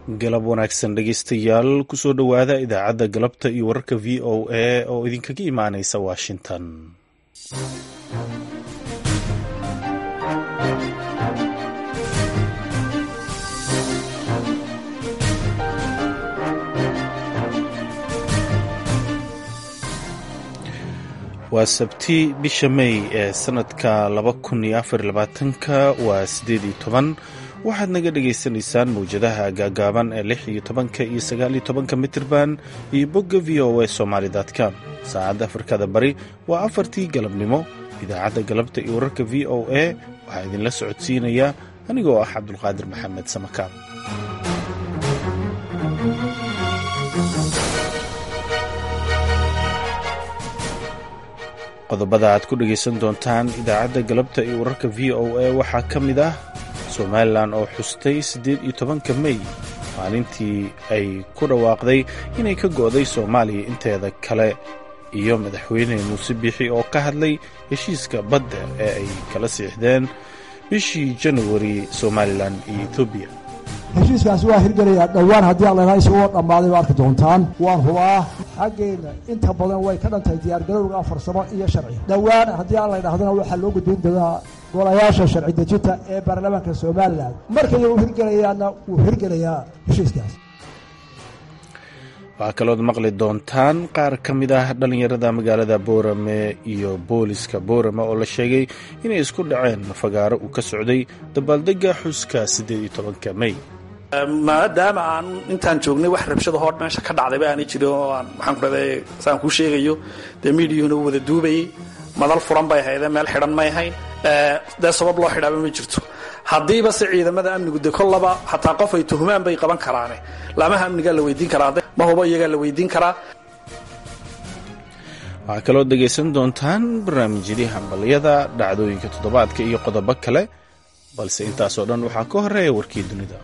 galab wanaagsan dhegeystayaal kusoo dhowaada idaacadda galabta iyo wararka v o a oo idinkaga imaaneysa washington waa sabti bisha may ee sanadka laba kun iyo afar labaatanka waa sideed iyo toban waxaad naga dhagaysanaysaan mawjadaha gaagaaban ee lix iyo tobanka iyo sagaal iyo tobanka mitirban iyo bogga v o a somalycom saacadda afrikada bari waa afartii galabnimo idaacadda galabta iyo wararka v o a waxaa idinla socodsiinaya anigoo ah cabdulqaadir maxamed samakaab qodobada aad ku dhegaysan doontaan idaacadda galabta iyo wararka v o a waxaa ka mid ah somalilan oo xustay siddeed iyo tobanka mey maalintii ay ku dhawaaqday inay ka go'day soomaaliya inteeda kale iyo madaxweyne muuse biixi oo ka hadlay heshiiska badda ee ay kala siixdeen bishii januari somalilan iyo etoobiya heshiiskaasi waa hirgelayaa dhowaan haddii allanaa isagoo dhammaaday ba arki doontaan waan hubaa xaggeenna inta badan way ka dhantahay diyaargarowga farsamo iyo sharci dhowaan haddii alla ydhahdana waxaa loo gudbin doonaa golayaasha sharci dejinta ee baarlamaanka somalilan markay uu hirgelayaana wuu hirgelayaa heshiiskaas waxaa kalood maqli doontaan qaar ka mid ah dhallinyarada magaalada boorame iyo booliska boorame oo la sheegay inay isku dhaceen fagaaro uu ka socday dabaaldega xuska siddeed iyo tobanka mey maadaama aan intaan joognay wax rabshada hoo meesha ka dhacdayba aanay jirin oo aan maxaan ku dhahday saan kuu sheegayo dee miidiyuhuna u wada duubayay madal furan bay ahaydee meel xidhan may ahayn dee sabab loo xidhaaba ma jirto haddiiba se ciidamada amnigu de kollaba xataa qof ay tuhumaan bay qaban karaane laamaha amnigaa la weydiin karaa ma hubo iyagaa la weydiin karaa waxaa kaloo dhegaysan doontaan barnaamijyadii hambalyada dhacdooyinka toddobaadka iyo qodobo kale balse intaasoo dhan waxaa ka horeeya warkii dunida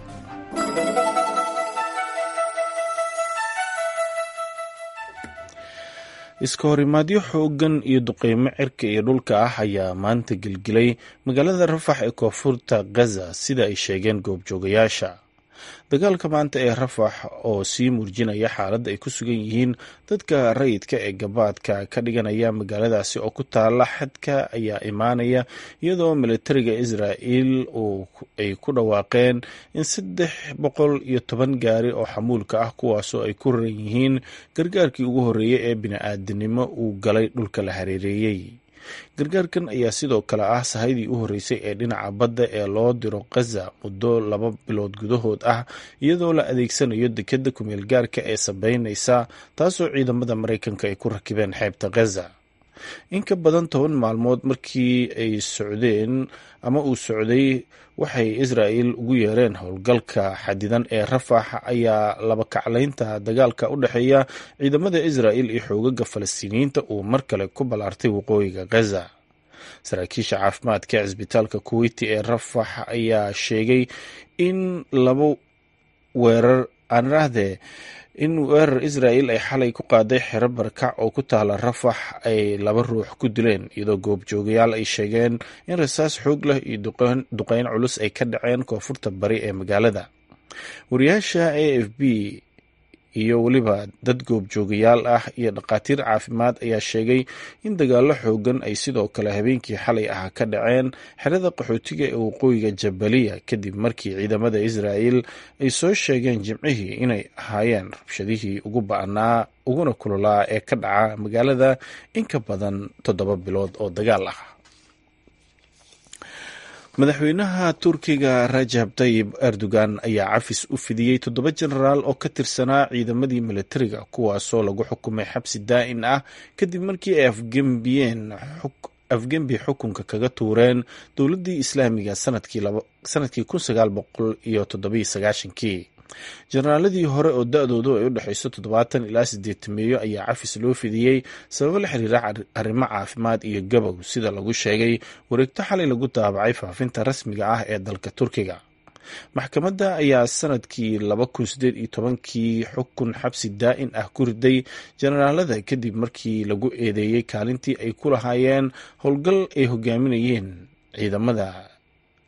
iska horimaadyo xoogan iyo duqeymo cirka iyo dhulka ah ayaa maanta gelgelay magaalada rafax ee koonfurta gaza sida ay sheegeen goobjoogayaasha dagaalka maanta ee rafax oo sii muujinaya xaaladda ay ku sugan yihiin dadka rayidka ee gabaadka ka dhiganaya magaaladaasi oo ku taala xadka ayaa imaanaya iyadoo militariga israa'il ay ku dhawaaqeen in saddex boqol iyo toban gaari oo xamuulka ah kuwaasoo ay ku raran yihiin gargaarkii ugu horreeyey ee bini-aadanimo uu galay dhulka la hareereeyey gargaarkan ayaa sidoo kale ah sahaydii u horreysay ee dhinaca badda ee loo diro khaza muddo laba bilood gudahood ah iyadoo la adeegsanayo dekadda kumeel gaarka ee sabeynaysa taasoo ciidamada maraykanka ay ku rakibeen xeebta khaza in ka badan toban maalmood markii ay socdeen ama uu socday waxay israa'il ugu yeereen howlgalka xadidan ee rafax ayaa laba kaclaynta dagaalka u dhexeeya ciidamada israa'il iyo xoogaga falastiiniyiinta uu mar kale ku ballaartay waqooyiga khaza saraakiisha caafimaadka cisbitaalka kuweyti ee rafax ayaa sheegay in laba weerar aanraahdee in weerar israa'il ay xalay ku qaaday xero barakac oo ku taala rafax ay laba ruux ku dileen iyadoo goobjoogayaal ay sheegeen in rasaas xoog leh iyo duqeyn culus ay ka dhaceen koonfurta bari ee magaalada wariyaasha a f b iyo weliba dad goobjoogayaal ah iyo dhakhaatiir caafimaad ayaa sheegay in dagaallo xoogan ay sidoo kale habeenkii xalay ah ka dhaceen xerada qaxootiga ee waqooyiga jabaliya kadib markii ciidamada israa'il ay soo sheegeen jimcihii inay ahaayeen rabshadihii ugu ba'naa uguna kulolaa ee ka dhaca magaalada in ka badan toddoba bilood oo dagaal ah madaxweynaha turkiga rajab tayib erdogan ayaa cafis u fidiyey toddoba jenaraal oo ka tirsanaa ciidamadii militariga kuwaasoo lagu xukumay xabsi daa'in ah kadib markii ay afgembiyeen afgembi xukunka kaga tuureen dowladdii islaamiga sanadkii kun sagaal boqol iyo toddobiyo sagaashankii jenaraaladii hore oo da-doodu ay u dhexayso toddobaatan ilaa sideetameeyo ayaa cafis loo fidiyey sababo la xiriira arrimo caafimaad iyo gabow sida lagu sheegay wareegto xalay lagu daabacay faafinta rasmiga ah ee dalka turkiga maxkamadda ayaa sanadkii laba kun sideed iyo tobankii xukun xabsi daa'in ah ku riday jenaraalada kadib markii lagu eedeeyey kaalintii ay ku lahaayeen howlgal ay hogaaminayeen ciidamada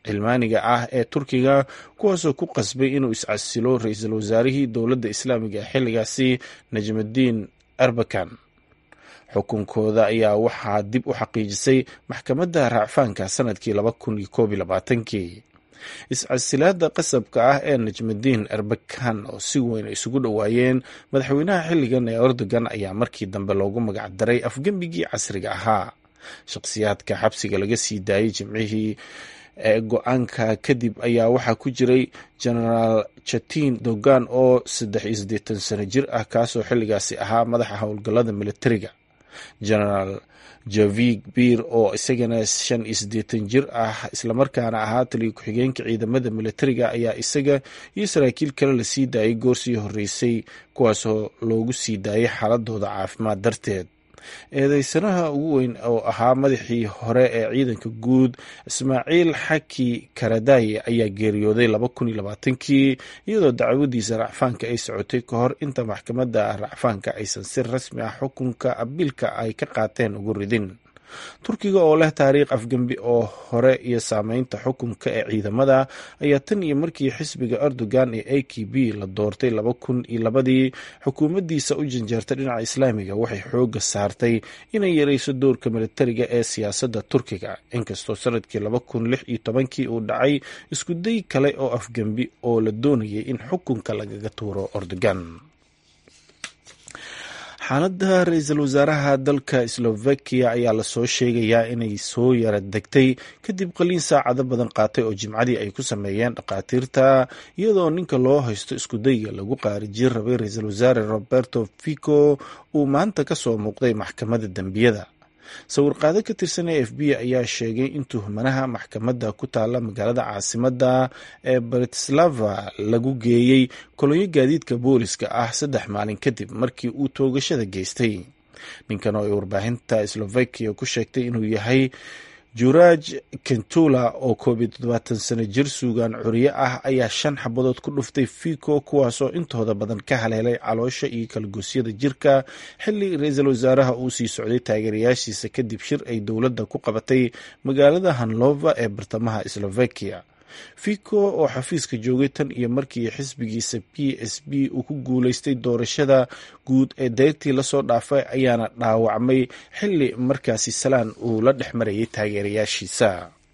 cilmaaniga ah ee turkiga kuwaasoo ku qasbay inuu iscasilo ra-iisul wasaarihii dowladda islaamiga ee xilligaasi najmudiin erbakan xukunkooda ayaa waxaa dib u xaqiijisay maxkamadda raacfaanka sanadkii laba kun iyo koob iyo labaatankii iscasilaada qasabka ah ee najmudiin erbakan oo si weyn isugu dhowaayeen madaxweynaha xilligan ee erdogan ayaa markii dambe loogu magac daray afgembigii casriga ahaa shakhsiyaadka xabsiga laga sii daayey jimcihii ee go-aanka kadib ayaa waxaa ku jiray genaraal jatin dogan oo saddex iyo siddeetan sano jir ah kaasoo xilligaasi ahaa madaxa howlgallada militariga genaraal javig bir oo isagana shan iyo siddeetan jir ah islamarkaana ahaa taliya ku-xigeenka ciidamada militariga ayaa isaga iyo saraakiil kale lasii daayay goor sii horreysay kuwaasoo loogu sii daayay xaaladooda caafimaad darteed eedeysanaha ugu weyn oo ahaa madaxii hore ee ciidanka guud ismaaciil xaki karadaye ayaa geeriyooday laba kun iyo labaatankii iyadoo dacwadiisa racfaanka ay socotay ka hor inta maxkamadda racfaanka aysan si rasmi ah xukunka abiilka ay ka qaateen ugu ridin turkiga oo leh taariikh afgembi oo hore iyo saameynta xukunka ee ciidamada ayaa tan iyo markii xisbiga erdogan ee a k b la doortay laba kun iyo labadii xukuumaddiisa u janjeerta dhinaca islaamiga waxay xooga saartay inay yareyso doorka militariga ee siyaasadda turkiga inkastoo sanadkii laba kun lix iyo tobankii uu dhacay iskuday kale oo afgembi oo la doonayay in xukunka lagaga tuuro erdogan xaaladda ra-iisul wasaaraha dalka slovakiya ayaa lasoo sheegayaa inay soo yara degtay kadib qaliin saacado badan qaatay oo jimcadii ay ku sameeyeen dhakhaatiirta iyadoo ninka loo haysto iskudayga lagu qaarijin rabay ra-iisul wasaare roberto fico uu maanta ka soo muuqday maxkamadda dembiyada sawirqaado ka tirsan a f b ayaa sheegay in tuhmanaha maxkamadda ku taala magaalada caasimadda ee bratislava lagu geeyey kolonyo gaadiidka booliska ah saddex maalin kadib markii uu toogashada geystay ninkan oo ay warbaahinta slovakia ku sheegtay inuu yahay juraj kentula oo koob iyo toddobaatan sano jir suugaan curiye ah ayaa shan xabadood ku dhuftay fico kuwaasoo intooda badan ka haleelay caloosha iyo kalgoosyada jirka xili ra-iisul wasaaraha uu sii socday taageerayaashiisa kadib shir ay dowladda ku qabatay magaalada hanlova ee bartamaha slovakia fico oo xafiiska joogay tan iyo markii xisbigiisa p s b uu ku guuleystay doorashada guud ee deyrtii lasoo dhaafay ayaana dhaawacmay xili markaasi salaan uu la dhex marayay taageerayaashiisa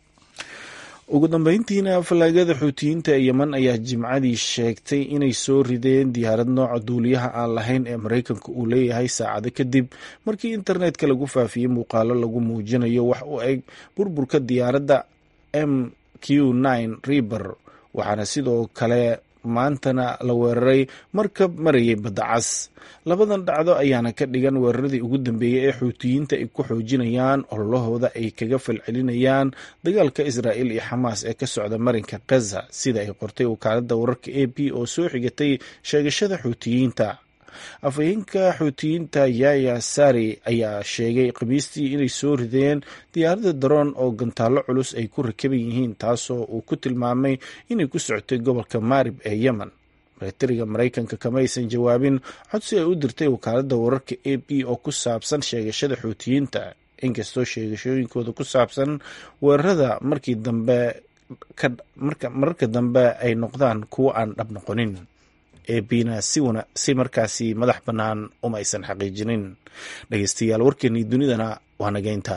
ugu dambeyntiina fallaagada xuutiyiinta ee yeman ayaa jimcadii sheegtay inay soo rideen diyaarad nooca duuliyaha aan lahayn ee maraykanka uu leeyahay saacado kadib markii internetka lagu faafiyey muuqaalo lagu muujinayo wax u eg burburka diyaaradda m q nine riber waxaana sidoo kale maantana la weeraray markab marayay badda cas labadan dhacdo ayaana ka dhigan weeraradii ugu dambeeyey ee xuutiyiinta ay ku xoojinayaan ololahooda ay kaga falcelinayaan dagaalka israa'il iyo xamaas ee ka socda marinka gaza sida ay qortay wakaaladda wararka a b oo soo xigatay sheegashada xuutiyiinta afhayeenka xuutiyiinta yaya sari ayaa sheegay khamiistii inay soo rideen diyaaradda daroon oo gantaallo culus ay ku rakaban yihiin taasoo uu ku tilmaamay inay ku socotay gobolka maarib ee yemen milatariga maraykanka kama aysan jawaabin codsi ay u dirtay wakaaladda wararka a b oo ku saabsan sheegashada xuutiyiinta inkastoo sheegashooyinkooda ku saabsan weerarada markii dambe mararka dambe ay noqdaan kuwo aan dhab noqonin ebina si markaasi madax bannaan uma aysan xaqiijinin dhegeystayaal warkeennii dunidana waa nageynta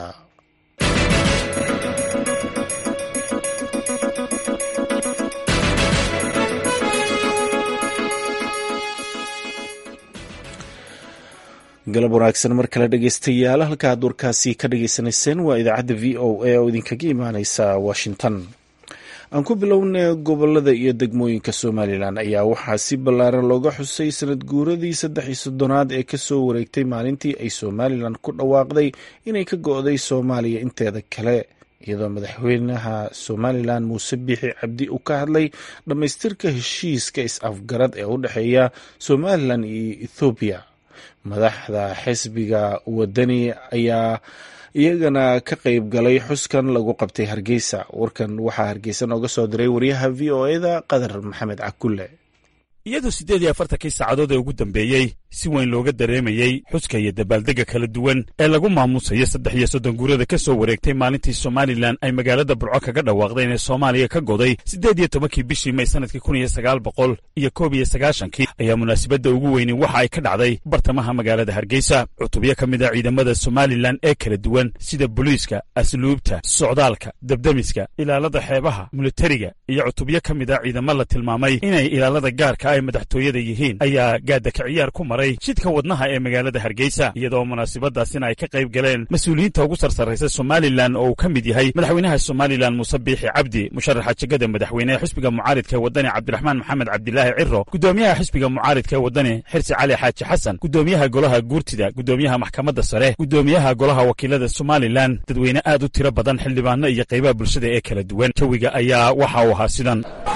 galab wanaagsan mar kale dhegeystayaal halkaad warkaasi ka dhageysanayseen waa idaacadda v o a oo idinkaga imaaneysa washington aan ku bilownay gobolada iyo degmooyinka somalilan ayaa waxaa si ballaaran looga xusay sanad guuradii saddex iyo soddonaad ee kasoo wareegtay maalintii ay somalilan ku dhawaaqday inay ka go-day soomaaliya inteeda kale iyadoo madaxweynaha somalilan muuse biixi cabdi uu ka hadlay dhammaystirka heshiiska is-afgarad ee u dhexeeya somalilan iyo ethoobiya madaxda xisbiga wadani ayaa iyagana ka qayb galay xuskan lagu qabtay hargeysa warkan waxaa hargeysa nooga soo diray wariyaha v o eda qadar maxamed cakulle iyadoo siddeed iyo afartankii saacadood ee ugu dambeeyey si weyn looga dareemayey xuska iyo dabaaldegga kala duwan ee lagu maamuusayo saddex iyo soddon guurada ka soo wareegtay maalintii somalilan ay magaalada burco kaga dhawaaqdeen ee soomaaliya ka goday siddeed iyo tobankii bishii may sannadkii kun iyo sagaal boqol iyo koob iyo sagaashankii ayaa munaasabadda ugu weyni waxa ay ka dhacday bartamaha magaalada hargeysa cutubyo ka mid a ciidamada somalilan ee kala duwan sida booliiska asluubta socdaalka debdemiska ilaalada xeebaha militariga iyo cutubyo ka mid a ciidamo la tilmaamay inay ilaalada gaarka ay madaxtooyada yihiin ayaa gaadaka ciyaar ku maray jidka wadnaha ee magaalada hargeysa iyadoo munaasabadaasina ay ka qayb galeen mas-uuliyiinta ugu sarsarraysa somalilan oo uu ka mid yahay madaxweynaha somalilan muuse biixi cabdi musharaxa jegada madaxweynehe xisbiga mucaaridka ee waddani cabdiraxmaan maxamed cabdilaahi ciro gudoomiyaha xisbiga mucaaridka ee waddani xirsi cali xaaji xasan gudoomiyaha golaha guurtida gudoomiyaha maxkamadda sare gudoomiyaha golaha wakiilada somalilan dadweyne aad u tiro badan xildhibaano iyo qaybaha bulshada ee kala duwan jawiga ayaa waxa uu ahaa sidan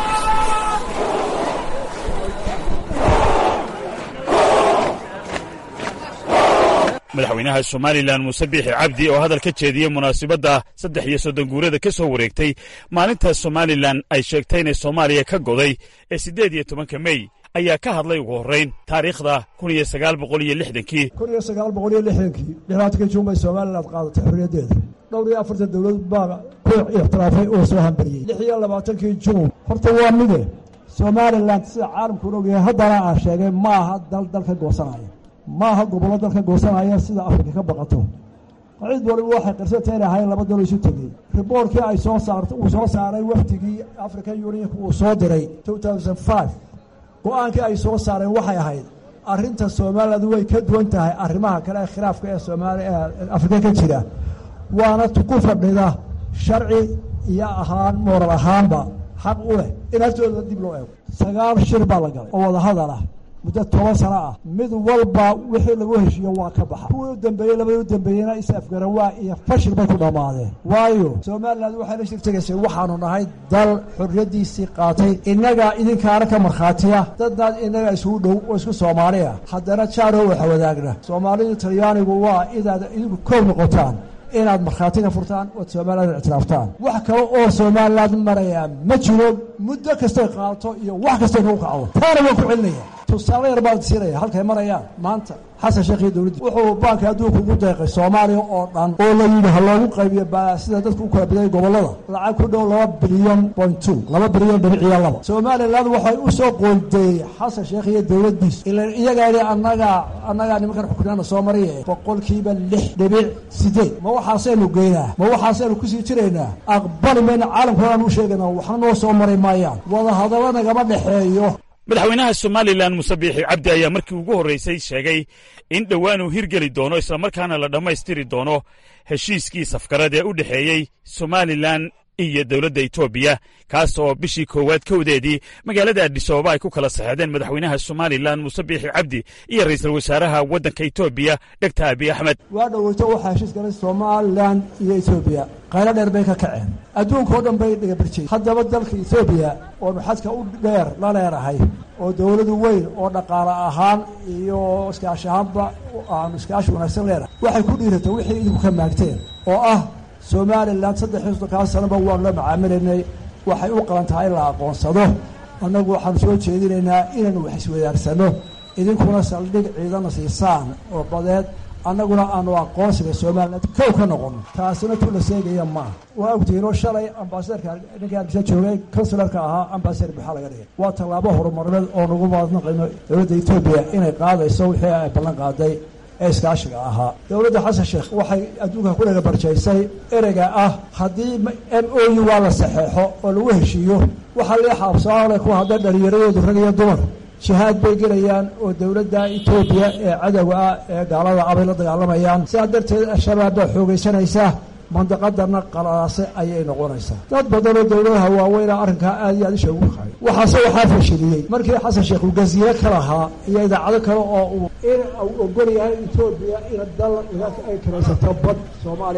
madaxweynaha somalilan muuse biixi cabdi oo hadal ka jeediyey munaasabadda saddex iyo soddon guurada ka soo wareegtay maalinta somalilan ay sheegtay inay soomaaliya ka goday ee siddeed iyo tobanka mey ayaa ka hadlay ugu horrayn taariikhda kun iyo sagaal boqol iyo lixdankii kun iyo sagaal boqol iyo lixdankii dhibaatanka juun bay somalilan qaadatay xorriyaddeeda dhowr iyo afartan dowlad baa ku ixtiraafay oo soo hambariyey lix iyo labaatankii juun horta waa mide somalilan sida caalamku ogyahay haddana aan sheegay ma aha dal dalka goosanaya ma aha gobollo dalka goosanaya sida afrika ka baqato cid waliba waxay qirsatay inay ahayn laba dalo isu tegey riboorkii ay soo saart uu soo saaray wafdigii african unionka uu soo diray two thousand five go-aankii ay soo saareen waxay ahayd arrinta somaliland way ka duwan tahay arrimaha kale ee khilaafka ee soomaali ee afrika ka jira waana ku fadhida sharci iyo ahaan mooral ahaanba xaq u leh in hartooda dib loo eego sagaal shir baa la galay oo wadahadal ah muddo toban sano ah mid walba wixii lagu heshiiyo waa ka baxa kuwii u dambeeyey labadii u dambeeyeyna is afgaran waa iyo fashil bay ku dhammaadeen waayo somalilan waxay la shirtegaysay waxaanu nahay dal xorriyaddiisii qaatay innagaa idinkaana ka markhaatiya dadnaad innaga isugu dhow oo isku soomaaliya haddana jaaro waxa wadaagna soomaalidu talyaanigu waa inaad idinku koob noqotaan inaad markhaati ka furtaan ood somalilan ictiraaftaan wax kale oo somaliland marayaa ma jiro muddo kastay qaadato iyo wax kastay nagu kacdo taana waan ku celinaya tusaale yar baan siinaya halkay marayaan maanta xasan sheekh iyo dowladdi wuxuu baanka adduunka ugu deeqay soomaaliya oo dhan oo la yidhi ha loogu qaybiyo sida dadku u kala badayay gobollada lacag ku dhow laba bilyan point two laba bilyan dhibiciyo laba somaliland waxay u soo qoondeeyey xasan sheekh iyo dowladdiisu ilan iyagaa idhi annagaa annagaa nimankan xukunaana soo mariye boqolkiiba lix dhibic sideed ma waxaasaynu geynaa ma waxaasaynu kusii jiraynaa aqbali mayna caalamkoodaan u sheegaynaa waxna noo soo mari maayaan wadahadallo nagama dhexeeyo madaxweynaha somalilan muuse biixi cabdi ayaa markii ugu horraysay sheegay in dhowaan uu hirgeli doono islamarkaana la dhammaystiri doono heshiiskii safgarad ee u dhexeeyey somalilan iyo dowladda etoobiya kaas oo bishii koowaad kowdeedii magaalada adhisababa ay ku kala saxeedeen madaxweynaha somalilan muuse biixi cabdi iyo ra'iisul wasaaraha waddanka etoobiya dhegta abiy axmed waa dhoweyto waxaa heshiis galay somalilan iyo etoobiya qaylo dheer bay ka kaceen adduunkao dhan bay dhagabarjiyey haddaba dalka etoobiya oonu xadka u dheer la leerahay oo dowladu weyn oo dhaqaale ahaan iyo iskaashi ahaanba aanu iskaashi wanaagsan leenahay waxay ku dhiiratay wixii idinku ka maagteen oo ah somalilan saddex iyo soddonkaa sanaba waanu la macaamilaynay waxay u qaban tahay in la aqoonsado annagu waxaanu soo jeedinaynaa inaanu wax iswadaarsano idinkuna saldhig ciidana siisaan oo badeed annaguna aanu aqoonsiga somalilan kow ka noqono taasina tu la seegaya maaha waa ogtihiinoo shalay ambasadarka ninkai argisa joogay consularka ahaa ambasadar maxaa laga dhigay waa tallaabo horumarneed oo nagu maadnaqayno dowladda etoobiya inay qaadayso wixii ay ballan qaaday ee iskaashiga ahaa dowladda xasan sheekh waxay adduunka ku dhagabarjaysay ereyga ah haddii m o u waa la saxeexo oo lagu heshiiyo waxaa lii xaabsoole ku hadda dhallinyaradoodu rag iyo dumar jihaad bay gelayaan oo dowladda etoobiya ee cadowga ah ee gaalada ah bay la dagaalamayaan sidaa darteed al-shabaab baa xoogaysanaysa mandaqadana qalaase ayay noqonaysaa dad badan oo dowladaha waaweyna arrinkaa aad iyo aad isha ugu qaay waxaase waxaa fashiliyey markii xasan sheekh uu gaziye ka lahaa iyo idaacado kale oo uu in uu ogol yahay etoobiya in dal ay karaysato bad soomaaliya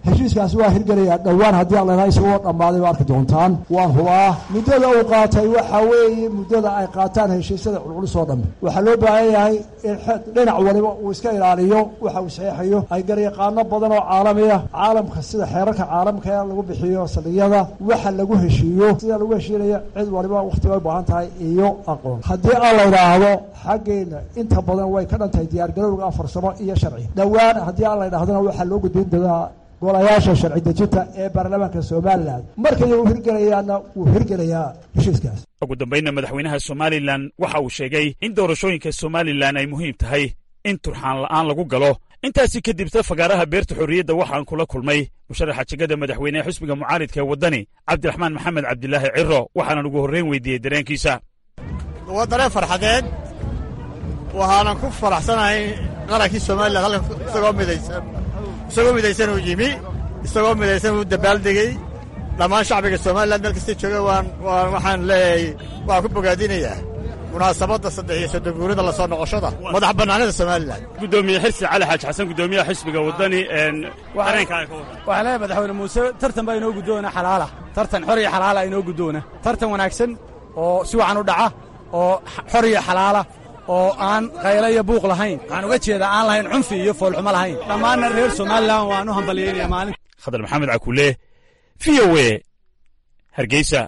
heshiiskaasi waa hirgelayaa dhowaan haddii aan laydhaha isagoo dhammaaday ba arki doontaan waan hubaa muddada uu qaatay waxa weeye muddada ay qaataan heshiisyada culculus oo dhambe waxaa loo baahan yahay in dhinac waliba uu iska ilaaliyo waxa uu saxeexayo ay garyaqaano badan oo caalamiya caalamka sida xeerarka caalamka ee lagu bixiyo saldhigyada waxa lagu heshiiyo sida lagu heshiinaya cid waliba wakhti bay u baahan tahay iyo aqoon haddii aan la idhaahdo xaggeena inta badan way ka dhan tahay diyaargarowga farsamo iyo sharci dhowaan haddii aan la idhahdona waxaa loo gudbin doonaa golayaasha sharci dejinta ee baarlamaanka somalilan markay uu hirgelayaana wuu hirgelayaa heshiiskaas ugu dambaynna madaxweynaha somalilan waxa uu sheegay in doorashooyinka somalilan ay muhiim tahay in turxaan la'aan lagu galo intaasi kadib fagaaraha beerta xorriyadda waxaan kula kulmay musharaxa jegada madaxweynehe xusbiga mucaaridka ee waddani cabdiraxmaan maxamed cabdilaahi ciro waxaanan ugu horrayn weydiiyey dareenkiisa waa dareen farxadeed waxaanan ku faraxsanahay qarankii somalilan halkan isagoo midaysan isagoo midaysan uu yimi isagoo midaysan uu dabaaldegey dhammaan shacbiga somalilan meel kasta jooga waan waan waxaan leeyahay waan ku bogaadinayaa munaasabadda saddex iyo soddon guurida la soo noqoshada madax bannaanida somalilan gudoomiye xirsi cali xaaji xasan gudoomiyaha xisbiga waddani waxaan leeyahay madaxweyne muuse tartan baa inoo guddoona xalaala tartan xor iyo xalaala inoo guddoona tartan wanaagsan oo si wacan u dhaca oo xor iyo xalaala oo aan qaylo iyo buuq lahayn waxaan uga jeedaa aan lahayn cunfi iyo foolxumo lahayn dhammaanna reer somalilan waan u hambalyeynaya maalin khadar maxamed cakule v o e hargeysa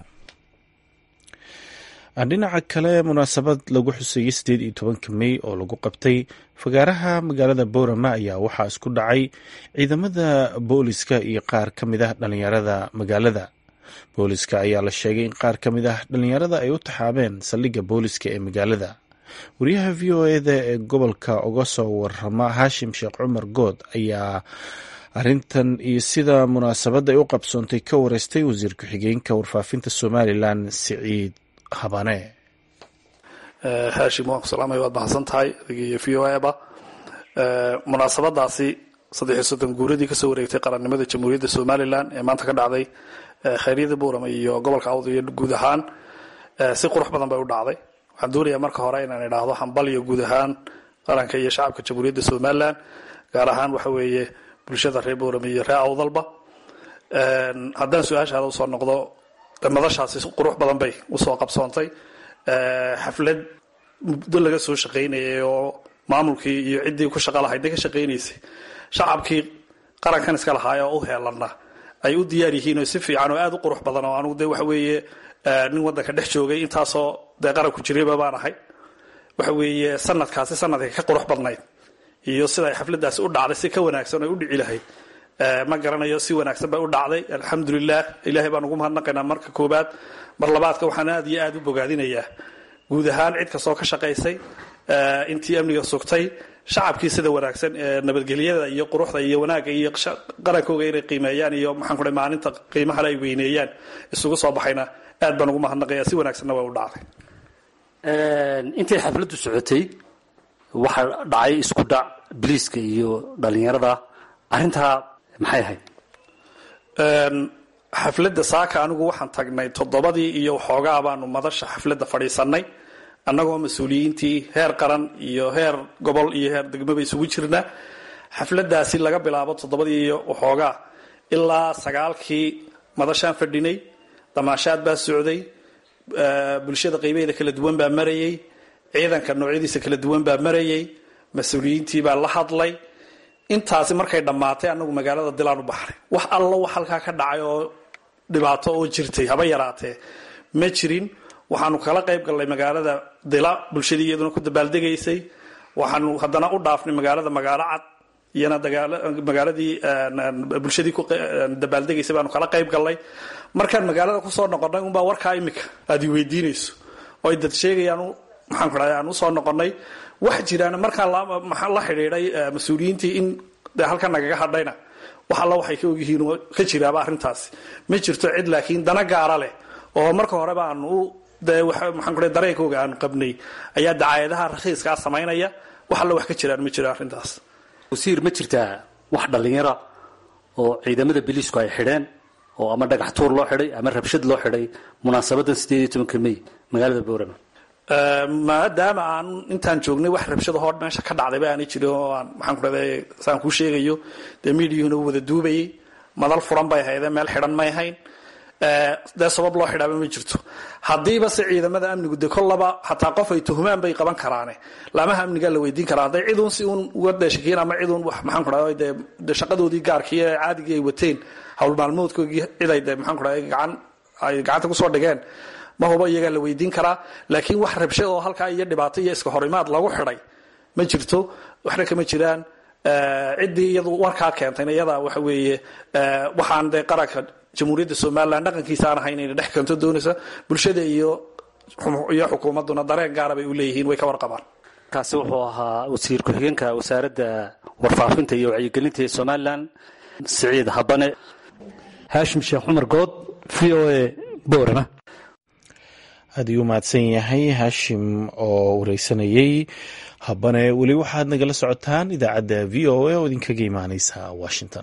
dhinaca kale munaasabad lagu xuseeyey siddeed iyo tobanka mey oo lagu qabtay fagaaraha magaalada boorama ayaa waxaa isku dhacay ciidamada booliska iyo qaar ka mid ah dhallinyarada magaalada booliska ayaa la sheegay in qaar ka mid ah dhallinyarada ay u taxaabeen saldhigga booliska ee magaalada wariyaha v o eda ee gobolka uga soo warama haashim sheekh cumar good ayaa arrintan iyo sida munaasabadda ay u qabsoontay ka wareystay wasiir ku-xigeenka warfaafinta somalilan siciid habane haashim waan ku salaamaya waad mahadsan tahay adigiiyo v o eba munaasabadaasi saddex iyo soddon guuradii kasoo wareegtay qarannimada jamhuuriyadda somalilan ee maanta ka dhacday khayryada buurama iyo gobolka awd iyo guud ahaan si qurux badan bay u dhacday waxaan doonayaa marka hore inaan idhaahdo hambaliyo guud ahaan qaranka iyo shacabka jamhuuriyadda somalilan gaar ahaan waxa weeye bulshada reer buurama iyo reer awdalba haddaan su-aashaada usoo noqdo madashaasi qurux badan bay usoo qabsoontay xaflad muddo laga soo shaqaynayay oo maamulkii iyo ciddii ku shaqa lahayd ka shaqaynaysay shacabkii qarankan iska lahaay oo u heelana ay u diyaar yihiin oo si fiican oo aada u qurux badan oo anugu de waxa weeye nin waddanka dhex joogay intaasoo dee qaranku jirayba baan ahay waxa weeye sanadkaasi sanadka ka qurux badnayd iyo sida ay xafladaasi u dhacday si ka wanaagsan oo u dhici lahayd ma garanayo si wanaagsan bay u dhacday alxamdulilah ilaahay baan ugu mahadnaqaynaa marka koobaad mar labaadka waxaan aad iyo aad u bogaadinayaa guud ahaan cid kastoo ka shaqaysay intii amniga sugtay shacabkii sida wanaagsan ee nabadgelyada iyo quruxda iyo wanaagga iyo qarankooga inay qiimeeyaan iyo maxaan ku maalinta qiimahale ay weyneeyaan isugu soo baxayna aad baan ugu mahadnaqaya si wanaagsanna way u dhacday intay xafladdu socotay waxaa dhacay isku dhac biliiska iyo dhalinyarada arrintaa maxay ahayd xafladda saaka anigu waxaan tagnay toddobadii iyo waxoogaa baanu madasha xafladda fadhiisanay annagoo mas-uuliyiintii heer qaran iyo heer gobol iyo heer degmaba isugu jirna xafladdaasi laga bilaabo toddobadii iyo waxoogaa ilaa sagaalkii madashaan fadhinay damaashaad baa socday bulshada qaybaheeda kala duwan baa marayay ciidanka noocyadiisa kala duwan baa marayay mas-uuliyiintii baa la hadlay intaasi markay dhammaatay anagu magaalada dilaan u baxnay wax allo wax halkaa ka dhacay oo dhibaato oo jirtay haba yaraatee ma jirin waxaanu kala qayb gallay magaalada dila bulshadii iyaduna ku dabaaldegaysay waxaanu haddana u dhaafnay magaalada magaalo cad iyana magaaladii bulshadii ku dabaaldegaysay baanu kala qayb gallay markaan magaalada kusoo noqonnay unbaa warkaa imika aad i weydiinayso oo ay dad sheegayaan maxaan ku dhahay aan usoo noqonnay wax jiraan markaan la xidhiidhay mas-uuliyiintii in de halkan nagaga hadhayna wax alla waxay ka ogyihiin oo ka jiraaba arrintaasi ma jirto cid laakiin dana gaara leh oo marka horeba aanu u de maxaan ku dhahay dareenkooga aanu qabnay ayaa dacaayadaha rakhiiskaa samaynaya wax alla wax ka jiraan ma jiro arrintaas wasiir ma jirtaa wax dhallinyara oo ciidamada biliisku ay xidheen oo ama dhagax tuur loo xidhay ama rabshad loo xidhay munaasabadan sideed iyo tobanka may magaalada boorama maadaama aan intaan joognay wax rabshadahoo meesha ka dhacdayba aanay jirin oo aan maxaan ku dhahday saan kuu sheegayo dee miidiyuhuna u wada duubayay madal furan bay haydeen meel xidhan may hayn dee sabab loo xidhaaba ma jirto haddiiba se ciidamada amnigu de kollaba hataa qof ay tuhumaan bay qaban karaane laamaha amnigaa la weydiin karaa hadday ciduun si uun uga dheeshakiin ama ciduun maxaan ku dhahay dee de shaqadoodii gaarkii ee caadigii ay wateen hawl maalmoodkoogii cid ay de maxaan ku dhahay gacan ay gacanta kusoo dhigeen ma hubo iyagaa la weydiin karaa laakiin wax rabshad oo halkaa iyo dhibaato iyo iska horimaad lagu xidhay ma jirto waxna kama jiraan ciddii iyadu warkaa keentayna iyada waxa weeye waxaan dee qaranka jamhuuriyadda somalilan dhaqankiisa aan ahayn inay dhex keento doonaysa bulshada iyo iyo xukuumadduna dareen gaara bay u leeyihiin way ka warqabaan kaasi wuxuu ahaa wasiir ku-xigeenka wasaaradda warfaafinta iyo wacyigelinta ee somalilan siciid habane haashim sheekh cumar good v o a boorama aad ayuu mahadsan yahay haashim oo wareysanayey habane weli waxaad nagala socotaan idaacadda v o a oo idinkaga imaaneysa washington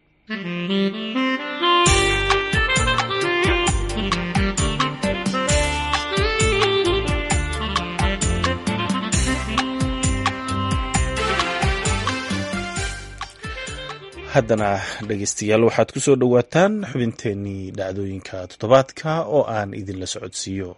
haddana dhegeystayaal waxaad ku soo dhowaataan xubinteenii dhacdooyinka toddobaadka oo aan idinla socodsiiyo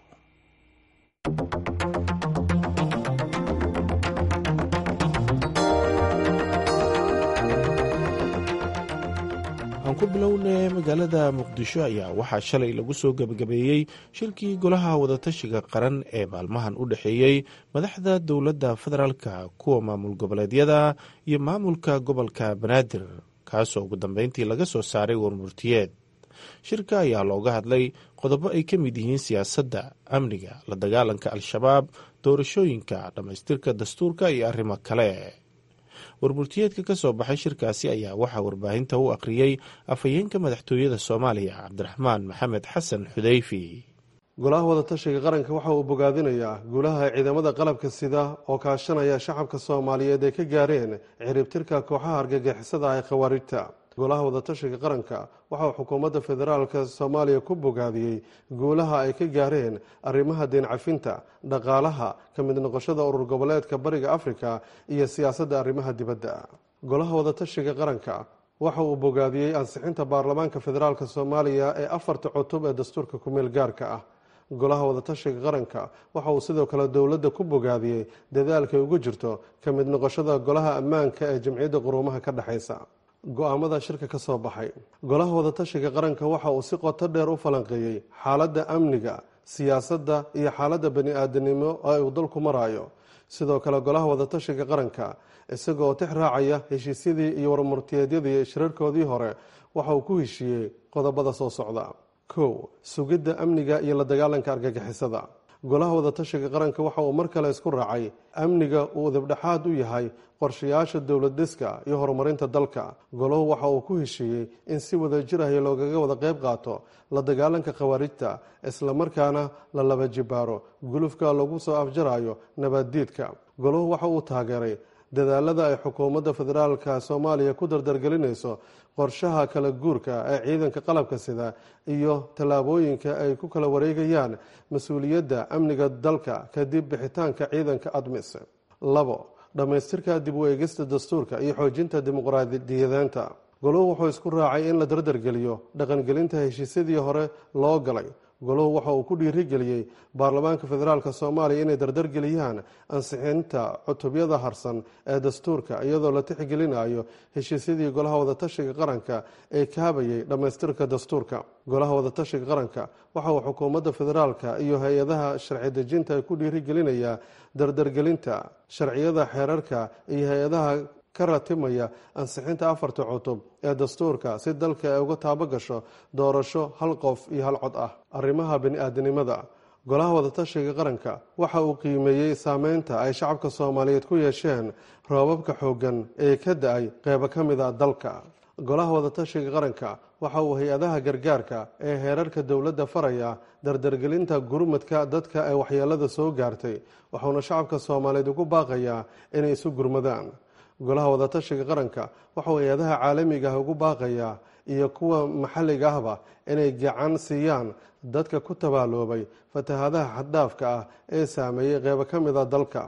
aan ku bilownay magaalada muqdisho ayaa waxaa shalay lagu soo gebagabeeyey shirkii golaha wadatashiga qaran ee maalmahan u dhexeeyey madaxda dowladda federaalka kuwa maamul goboleedyada iyo maamulka gobolka banaadir kaasoo ugu dambeyntii laga soo saaray warmurtiyeed shirka ayaa looga hadlay qodobo ay ka mid yihiin siyaasadda amniga la dagaalanka al-shabaab doorashooyinka dhammaystirka dastuurka iyo arrimo kale warmurtiyeedka ka soo baxay shirkaasi ayaa waxaa warbaahinta u akhriyey afhayeenka madaxtooyada soomaaliya cabdiraxmaan maxamed xasan xudeyfi golaha wadatashiga qaranka waxa uu bogaadinayaa guulaha ciidamada qalabka sida oo kaashanaya shacabka soomaaliyeed ay ka gaareen ciribtirka kooxaha argagixisada ee khawaarijta golaha wadatashiga qaranka waxa uu xukuumadda federaalka soomaaliya ku bogaadiyey guulaha ay ka gaareen arrimaha deencafinta dhaqaalaha ka mid noqoshada urur goboleedka bariga afrika iyo siyaasadda arrimaha dibadda golaha wadatashiga qaranka waxa uu bogaadiyey ansixinta baarlamaanka federaalk soomaaliya ee afarta cutub ee dastuurka kumeel gaarka ah golaha wadatashiga qaranka waxa uu sidoo kale dowladda ku bogaadiyey dadaalkay ugu jirto ka mid noqoshada golaha ammaanka ee jamciyadda quruumaha ka dhexaysa go-aamada shirka ka soo baxay golaha wadatashiga qaranka waxa uu si qoto dheer u falanqeeyey xaaladda amniga siyaasadda iyo xaaladda bani-aadanimo ee uu dalku maraayo sidoo kale golaha wadatashiga qaranka isagoo tix raacaya heshiisyadii iyo warmurtiyeedyadii shirarkoodii hore waxa uu ku heshiiyey qodobada soo socda kow sugidda amniga iyo la dagaalanka argagixisada golaha wadatashiga qaranka waxa uu mar kale isku raacay amniga uu dibdhexaad u yahay qorshayaasha dowlad dhiska iyo horumarinta dalka golahu waxa uu ku heshiiyey in si wada jir ah loogaga wada qayb qaato la dagaalanka khawaarijta islamarkaana la laba jibaaro gulufka lagu soo afjarayo nabaddiidka golahu waxa uu taageeray dadaalada ay xukuumadda federaalka soomaaliya ku dardargelinayso qorshaha kala guurka ee ciidanka qalabka sida iyo tallaabooyinka ay ku kala wareegayaan mas-uuliyadda amniga dalka kadib bixitaanka ciidanka admis labo dhammaystirka dib u eegista dastuurka iyo xoojinta dimuqraadiyadeenta goluhu wuxuu isku raacay in la dardargeliyo dhaqangelinta heshiisyadii hore loo galay goluhu waxa uu ku dhiirigeliyey baarlamaanka federaalk soomaaliya inay dardargeliyaan ansixinta cutubyada harsan ee dastuurka iyadoo la tixgelinayo heshiisyadii golaha wadatashiga qaranka ee kaabayay dhammaystirka dastuurka golaha wadatashiga qaranka waxa uu xukuumadda federaalka iyo hay-adaha sharci dejinta ku dhiirigelinayaa dardargelinta sharciyada xeerarka iyo hay-adaha ka ratimaya ansixinta afarta cutub ee dastuurka si dalka ay uga taabo gasho doorasho hal qof iyo hal cod ah arrimaha bani-aadanimada golaha wadatashiga qaranka waxa uu qiimeeyey saameynta ay shacabka soomaaliyeed ku yeesheen roobabka xooggan ee ka da-ay qeybo ka mid a dalka golaha wadatashiga qaranka waxa uu hay-adaha gargaarka ee heerarka dowladda faraya dardargelinta gurmadka dadka ee waxyeelada soo gaartay wuxuuna shacabka soomaaliyeed ugu baaqayaa inay isu gurmadaan golaha wadatashiga qaranka waxauu hay-adaha caalamiga ah ugu baaqayaa iyo kuwa maxalliga ahba inay gacan siiyaan dadka ku tabaaloobay fatahaadaha xaddhaafka ah ee saameeyey qeybo ka mid a dalka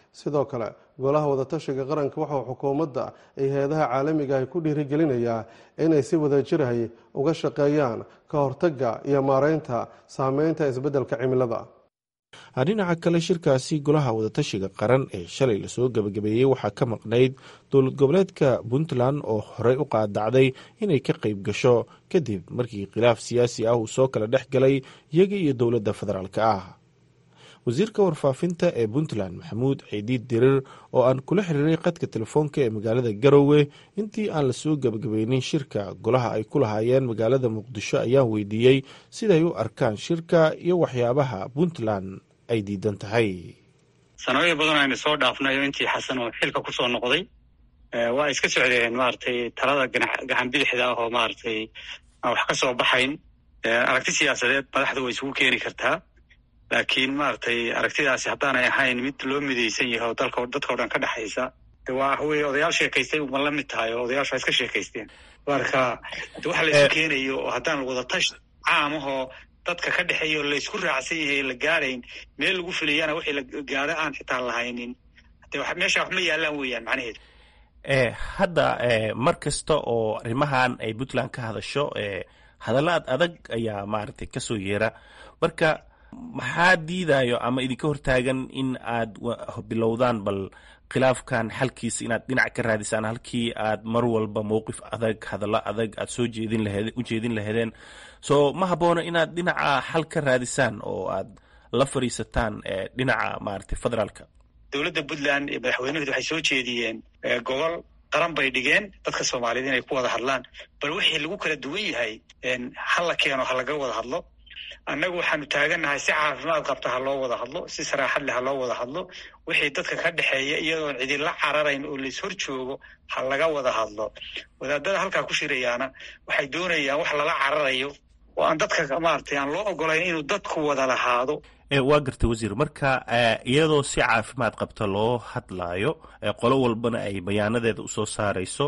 sidoo kale golaha wadatashiga qaranka waxauu xukuumadda iyo hay-adaha caalamiga ay ku dhiirigelinayaa inay si wadajirahay uga shaqeeyaan ka hortagga iyo maareynta saameynta isbeddelka cimilada dhinaca kale shirkaasi golaha wadatashiga qaran ee shalay lasoo gebagabeeyey waxaa ka maqnayd dowlad goboleedka puntland oo horey u qaadacday inay ka qayb gasho kadib markii khilaaf siyaasi ah uu soo kala dhex galay iyaga iyo dowladda federaalk ah wasiirka warfaafinta ee puntland maxamuud ciidiid dirir oo aan kula xiriiray qadka telefoonka ee magaalada garowe intii aan lasoo gebagabeynin shirka golaha ay ku lahaayeen magaalada muqdisho ayaan weydiiyey siday u arkaan shirka iyo waxyaabaha puntland ay diidan tahay sanooyin badan aynu soo dhaafnayo intii xasan oo xilka kusoo noqday waa iska socdeen maaragtay talada gacan bidixda ah oo maaragtay aan wax ka soo baxayn aragti siyaasadeed madaxda way isugu keeni kartaa laakiin maaragtay aragtidaasi haddaanay ahayn mid loo midaysan yahay oo dalka dadka o dhan ka dhexaysa waa wey odayaal sheekaystay uma la mid tahay oo odayaashu waa iska sheekaysteen marka waxa la isu keenayo oo haddaan wadatash caamahoo dadka ka dhexeeya oo laysku raacsan yahay la gaadayn meel lagu filayana wixii la gaado aan xitaa lahaynin de meesha wax ma yaalaan weeyaan macnaheedu hadda mar kasta oo arrimahan ay puntland ka hadasho hadalla ad adag ayaa maaragtay kasoo yeera marka maxaa diidayo ama idinka hortaagan in aad bilowdaan bal khilaafkan xalkiisa inaad dhinac ka raadisaan halkii aad mar walba mowqif adag hadallo adag aad soo jeedin laheed u jeedin laheedeen so ma haboono inaad dhinaca xal ka raadisaan oo aad la fadhiisataan dhinaca maaragtay federaalka dowladda puntland iyo madaxweynuhud waxay soo jeediyeen gobol qaran bay dhigeen dadka soomaaliyeed inay ku wada hadlaan bal wixii lagu kala duwan yahay ha la keeno ha laga wada hadlo annagu waxaanu taagannahay si caafimaad qabta ha loo wada hadlo si saraaxad leh ha loo wada hadlo wixii dadka ka dhexeeya iyadoon cidinla cararayn oo lais hor joogo ha laga wada hadlo wadaadada halkaa ku shirayaana waxay doonayaan wax lala cararayo oo aan dadka maaragtay aan loo ogolayn inuu dadku wada lahaado waa gartay wasiir marka iyadoo si caafimaad qabta loo hadlaayo qolo walbana ay bayaanadeeda usoo saarayso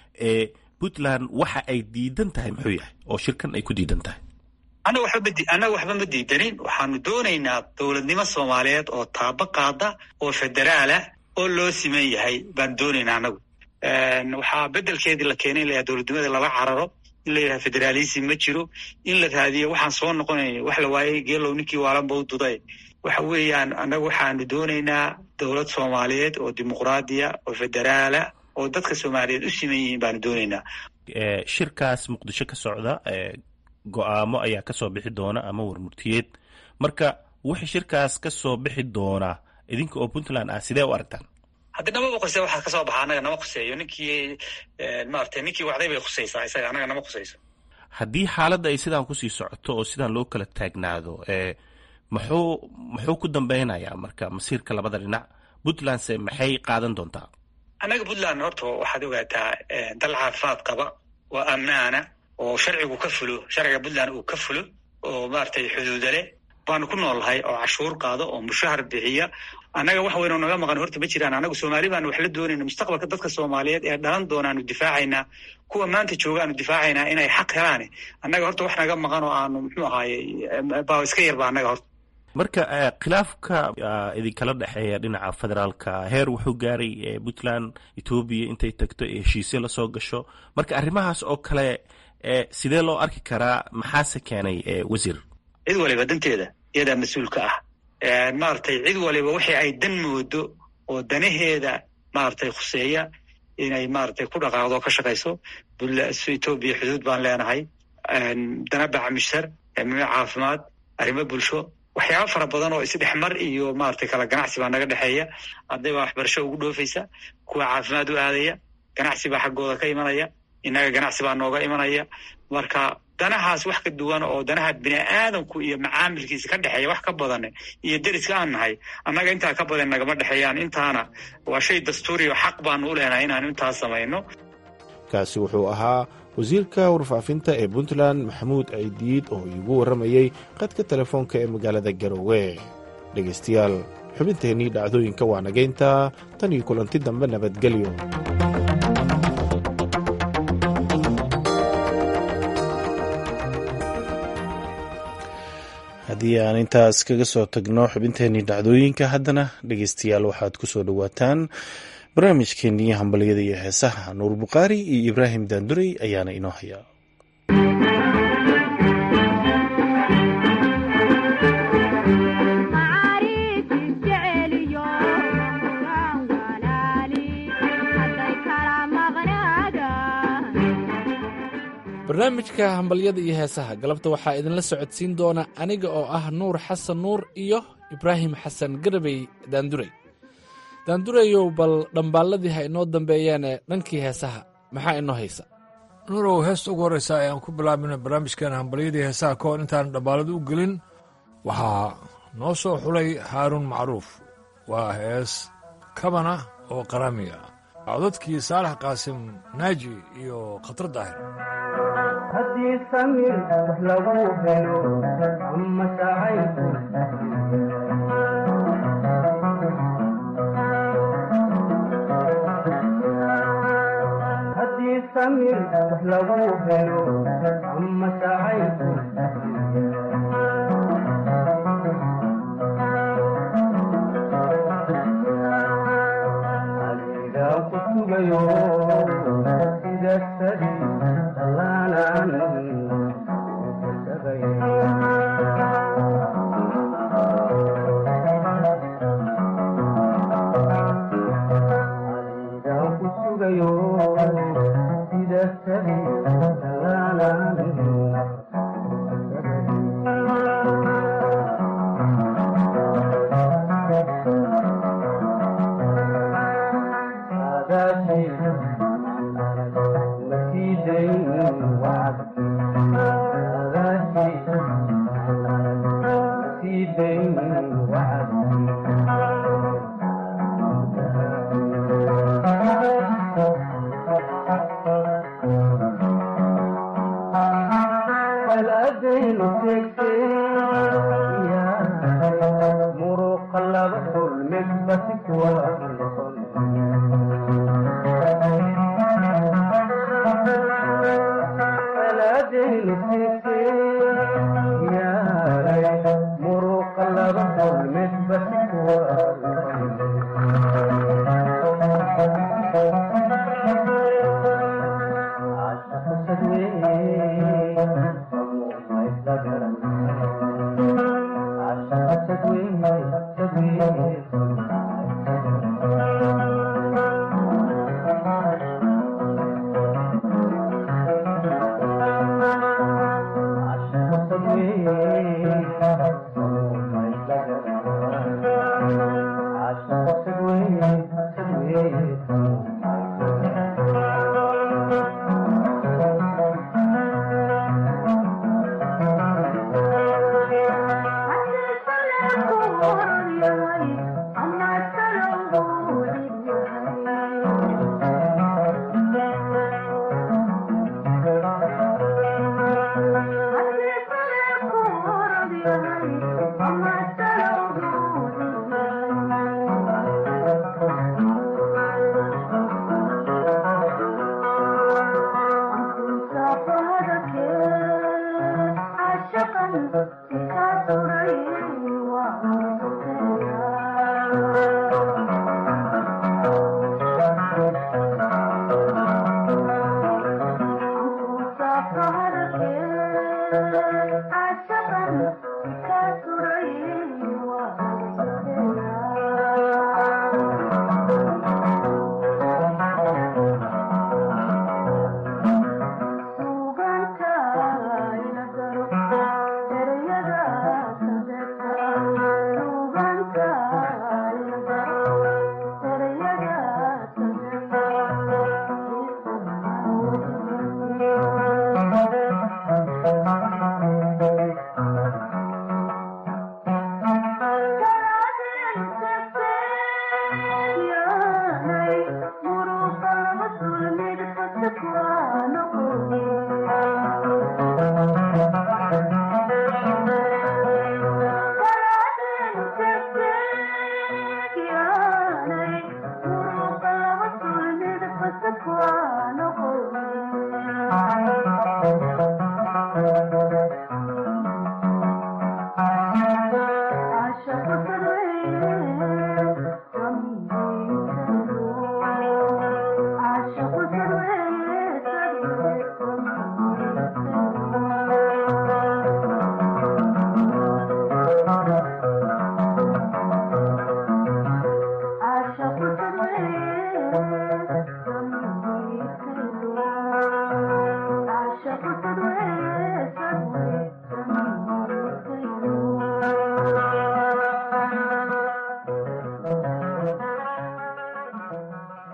puntland waxa ay diidan tahay muxuu yahay oo shirkan ay ku diidan tahay annaga waxba annaga waxba ma diidanin waxaanu doonaynaa dowladnimo soomaaliyeed oo taabo qaada oo federaalah oo loo siman yahay baan doonaynaa annagu waxaa bedelkeedii la keenay in la yahay dowladnimada lala cararo in la yidhaha federaalism ma jiro in la raadiyo waxaan soo noqonayn wax la waayey geelow ninkii waalanba u duday waxa weeyaan annagu waxaanu doonaynaa dowlad soomaaliyeed oo dimuqraadiya oo federaala oo dadka soomaaliyeed u siman yihiin baanu doonaynaa shirkaas muqdisho ka socda go-aamo ayaa kasoo bixi doona ama warmurtiyeed marka wixii shirkaas kasoo bixi doona idinka oo puntland ah sidee u aragtaan haddi namaba khusey waxaa kasoo baxa annaga nama khuseeyo ninkii maaragtay ninkii wacday bay khusaysaa isaga annaga nama khusayso haddii xaaladda ay sidaan kusii socoto oo sidaan loo kala taagnaado muxuu muxuu ku dambeynayaa marka masiirka labada dhinac puntlandse maxay qaadan doontaa annaga puntland horta waxaad ogaataa dal caafimaad qaba oo ammaana oo sharcigu ka fulo sharciga puntland uu ka fulo oo maaragtay xuduuda leh baanu ku noolnahay oo cashuur qaado oo mushahar bixiya annaga wax weynoo naga maqan horta ma jiraan annagu soomaali baanu wax la doonayna mustaqbalka dadka soomaaliyeed ee dhalan doonaanu difaacaynaa kuwa maanta joogaanu difaacaynaa inay xaq helaane annaga horta wax naga maqan oo aanu muxuu ahaaye baa iska yarba annaga horta marka khilaafka idinkala dhexeeya dhinaca federaalka heer wuxuu gaaray puntland etoobiya intay tagto ee heshiisyo lasoo gasho marka arrimahaas oo kale sidee loo arki karaa maxaase keenay wasiir cid waliba danteeda iyadaa mas-uulka ah maaragtay cid waliba wixii ay dan moodo oo danaheeda maaragtay khuseeya inay maaragtay ku dhaqaaqdo ka shaqayso etoobiya xuduud baan leenahay dana bacmishar arrimo caafimaad arrimo bulsho waxyaaba fara badan oo isdhexmar iyo maaragtay kala ganacsi baa naga dhexeeya arday baa waxbarasho ugu dhoofaysa kuwa caafimaad u aadaya ganacsi baa xaggooda ka imanaya innaga ganacsi baa nooga imanaya marka danahaas wax ka duwan oo danaha bini aadamku iyo macaamilkiisa ka dhexeeya wax ka badan iyo deriska aan nahay annaga intaa ka badan nagama dhexeeyaan intaana waa shay dastuuri oo xaq baanu u leenahay inaanu intaas samayno kaasi wuxuu ahaa wasiirka warfaafinta ee puntland maxamuud ciidiid oo iigu warramayey qadka telefoonka ee magaalada garowe dhegaystayaal xubinteennii dhacdooyinka waa nagaynta tan iyo kulanti dambe nabadgelyo haddii aan intaas kaga soo tagno xubinteenii dhacdooyinka haddana dhegeystayaal waxaad ku soo dhowaataan barnaamijkeenii hambalyada iyo heesaha nuur bukhaari iyo ibraahim daandurey ayaana inoo haya barnaamijka hambalyada iyo heesaha galabta waxaa idinla socodsiin doona aniga oo ah nuur xasan nuur iyo ibraahim xasan garabey daandurey daandureyow bal dhambaalladii ha inoo dambeeyaane dhankii heesaha maxaa inoo haysa nuurow heesta ugu horreysa ayaan ku bilaabina barnaamijkeena hambalyadii heesaha ka hor intaan dhambaalada u gelin waxaa noo soo xulay haaruun macruuf waa hees kabana oo qaraami ah codadkii saalax qaasim naaji iyo khatar daahir haddii samir wax lagu helo ama sacayku haddii samir wax lagu helo ama sacayku adigaa ku sugayo sida sadi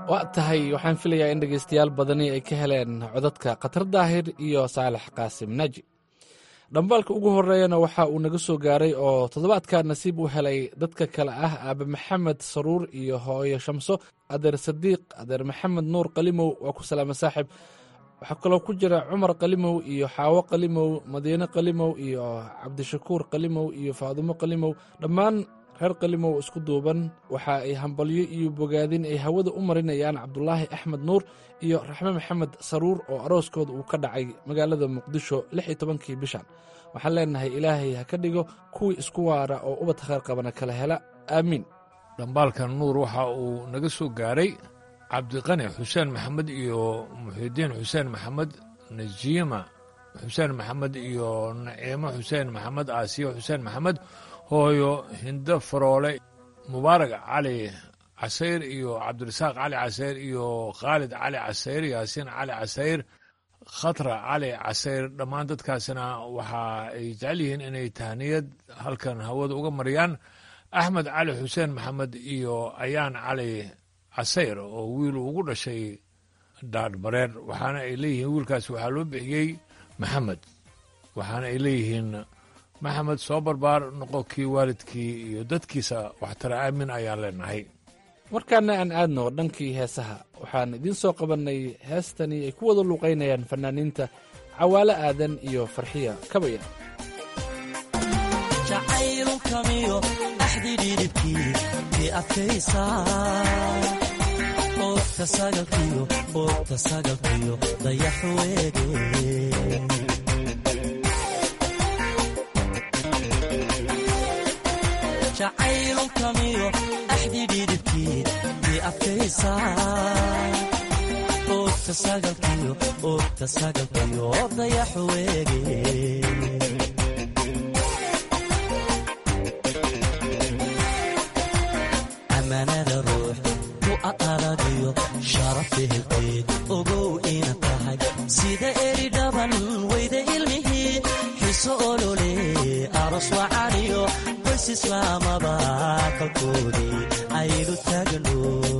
waa tahay waxaan filayaa in dhegaystayaal badani ay ka heleen codadka khatar daahir iyo saalax qaasim naaji dhambaalka ugu horeeyana waxa uu naga soo gaaray oo toddobaadka nasiib u helay dadka kale ah aabe maxamed saruur iyo hooyo shamso adeer sadiiq adeer maxamed nuur qalimow waa ku salaama saaxib waxaa kaloo ku jira cumar qalimow iyo xaawo qalimow madiine qalimow iyo cabdishakuur qalimow iyo faadumo qalimow dhammaan reer qalimow isku duuban waxa ay hambalyo iyo bogaadin ay hawada u marinayaan cabdulaahi axmed nuur iyo raxme maxamed saruur oo arooskooda uu ka dhacay magaalada muqdisho lix iyo tobankii bishan waxaan leenahay ilaahay ha ka dhigo kuwii isku waara oo ubad khayr qabana kala hela aamiin dhambaalkan nuur waxa uu naga soo gaaray cabdiqani xuseen maxamed iyo muxidiin xuseen maxamed najiima xuseen maxamed iyo naciimo xuseen maxamed aasiyo xuseen maxamed hooyo hindo faroole mubaarak cali casayr iyo cabdirasaaq cali casayr iyo khaalid cali casayr yaasiin cali casayr khatra cali casayr dhammaan dadkaasina waxa ay jecel yihiin inay tahniyad halkan hawada uga mariyaan axmed cali xuseen maxamed iyo ayaan cali casayr oo wiil ugu dhashay dhaadhmareer waxaana ay leeyihiin wiilkaas waxaa loo bixiyey maxamed waxaana ay leeyihiin maxamed soo barbaar noqo kii waalidkii iyo dadkiisa waxtara aamin ayaan leenahay markaana aan aadno dhankii heesaha waxaan idiin soo qabannay heestani ay ku wada luuqaynayaan fanaaniinta cawaale aadan iyo farxiya kabaya jacaylukamiyo axdi dhidibkii ki adkaysa oogta sagalkiyo oogta sagalkiyo dayax weege jacaylukamiyo axdi dhidibkii ki adkaysa oogta sagalkiyo oogta sagalkiyo dayax weege amanada ruux ku aqaragiyo sharaf ehelkeed ogow ina tahay sida eri dhaban weyda ilmihii xiso olole aros wacaniyo qoys islaamaba kalkoodii aynu taagno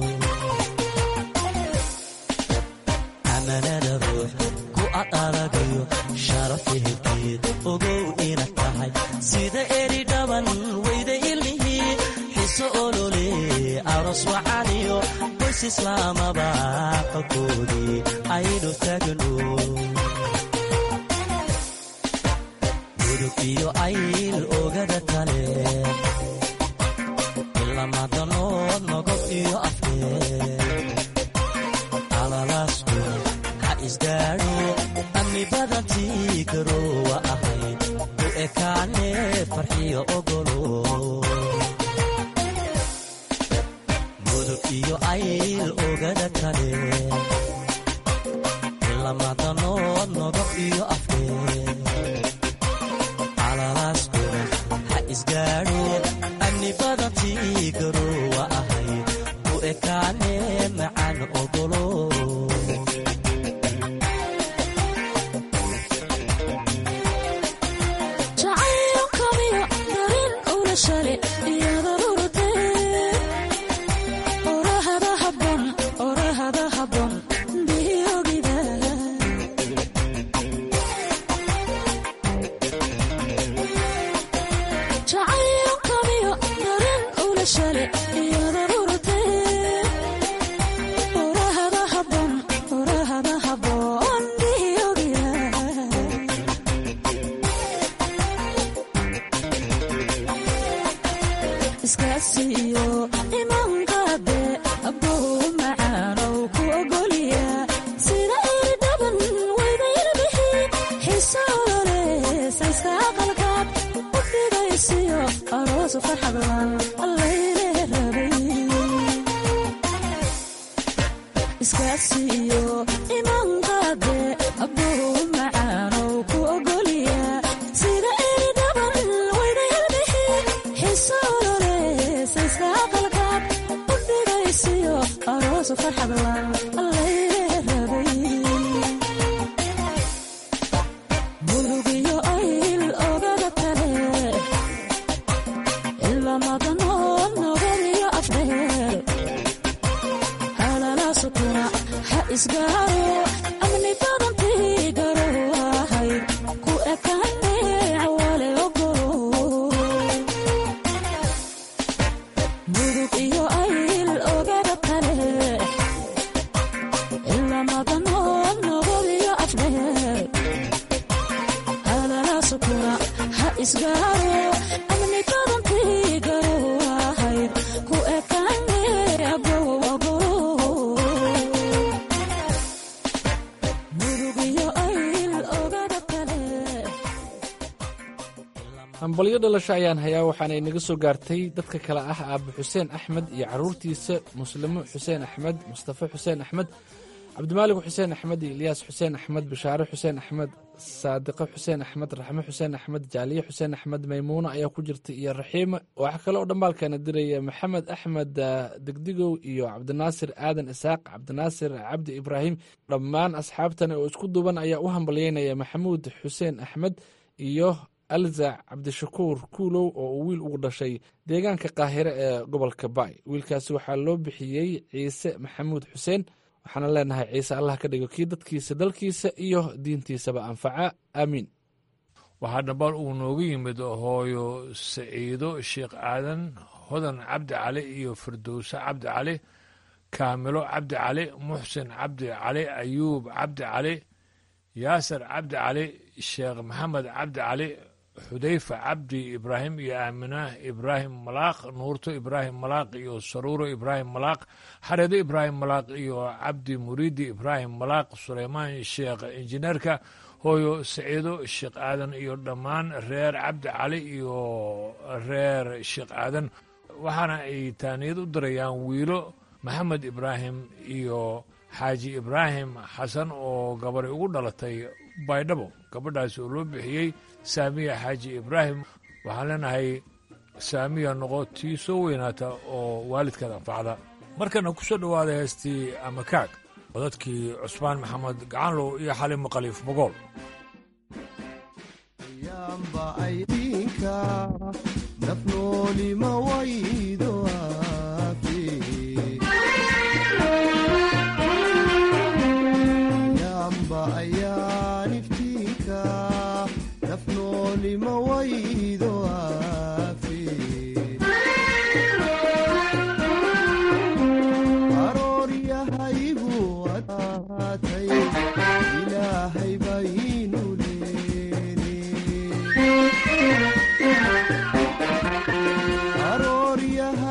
amanada ruux ku aqaragiyo sharaf ehelkeed ogow ina tahay sida eri dhaban weyda ilmihii xiso olole aros wacaniyo qoys islaamaba qalkoodii aynu taagno gudub iyo ayl ogada kale ilamadanood nogob iyo afkeed alalaasku ha isgaadho amni badantii garoowa ahayd u ekaane farxiyo ogolo gudub iyo ayl ogada kale ilamadanood nogob iyo afkeed alalaaskuna ha isgaadho amni badantii garoowa ahayd u ekaane macaan ogolo jacaylkamiyo darin ula shale iyada rurtee orahada habon orahada habon biyogida jacaylkamiyo darin ula shale iyada rurtee orahada habon orahada habon biyogida iskaasiyo imanqaade abbow macaanow ku ogolya sida eri dhaban weyda ilbihi xiise olole sayska aqalkaad u fidaysiyo aroosu farxadlan allayne rabay iskaasiyo imanqaade abbow macaanow ku ogolya sida eri dhaban weyda ilbihi xiise olole sayska aqalkaad u fidaysiyo aroosu farxadlan allayne rabay murugiyo ayl ogada kale ilamadanood nogadiyo afdheer halalaasu isgaaro amni badantii garo ahayd ku ekaane wale ogolo mudug iyo ayl ogada kale ilamadanood nabad iyo afdheer hadala sukuna ha isgaaro amni badantii garo ahayd ku ekaane abow ogolo mudug iyo ayl ogada kale hambalyo dhalasho ayaan hayaa waxaana inaga soo gaartay dadka kale ah aabe xuseen axmed iyo caruurtiisa muslimo xuseen axmed mustafa xuseen axmed cabdimaalig xuseen axmed iyo ilyaas xuseen axmed bishaare xuseen axmed saadiqo xuseen axmed raxmo xuseen axmed jaaliye xuseen axmed maymuuna ayaa ku jirta iyo raxiima waxaa kale oo dhambaalkana diraya maxamed axmed ah, degdigow iyo cabdinaasir aadan isaaq cabdinaasir cabdi ibraahim dhammaan asxaabtan oo isku duuban ayaa u hambalyeynaya maxamuud xuseen axmed iyo alza cabdishakuur kuulow oo uu wiil ugu dhashay deegaanka qaahire ee gobolka baay wiilkaasi waxaa loo bixiyey ciise maxamuud xuseen waxaana leenahay ciise allah ka dhigo kii dadkiisa dalkiisa iyo diintiisaba anfaca aamiin waxaa dhambaal uu nooga yimid hooyo saciido sheekh aadan hodan cabdi cali iyo firdowse cabdi cali kaamilo cabdi cali muxsin cabdi cali ayuub cabdi cali yaasir cabdi cali sheekh maxamed cabdi cali xudayfa cabdi ibraahim iyo aamina ibraahim malaaq nuurto ibraahim malaaq iyo saruuro ibraahim malaaq xareedo ibraahim malaaq iyo cabdi muriidi ibraahim malaaq suleymaan sheekh injineerka hooyo saciido sheekh aadan iyo dhammaan reer cabdi cali iyo reer sheekh aadan waxaana ay taaniyad u dirayaan wiilo maxamed ibraahim iyo xaaji ibraahim xasan oo gabari ugu dhalatay baydhabo gabadhaas oo loo bixiyey saamiya xaaji ibraahim waxaan leenahay saamiya noqo tii soo weynaata oo waalidkeed anfacda markana ku soo dhowaada heestii amakaag codadkii cusmaan maxamed gacanlow iyo xalimo khaliif bogool yamba aydinka nafnoolima waydo aafi yamba ayaan iftiinka nafnoolima waydo aafi arooryahaygu adkaatay ilaahay baynu leene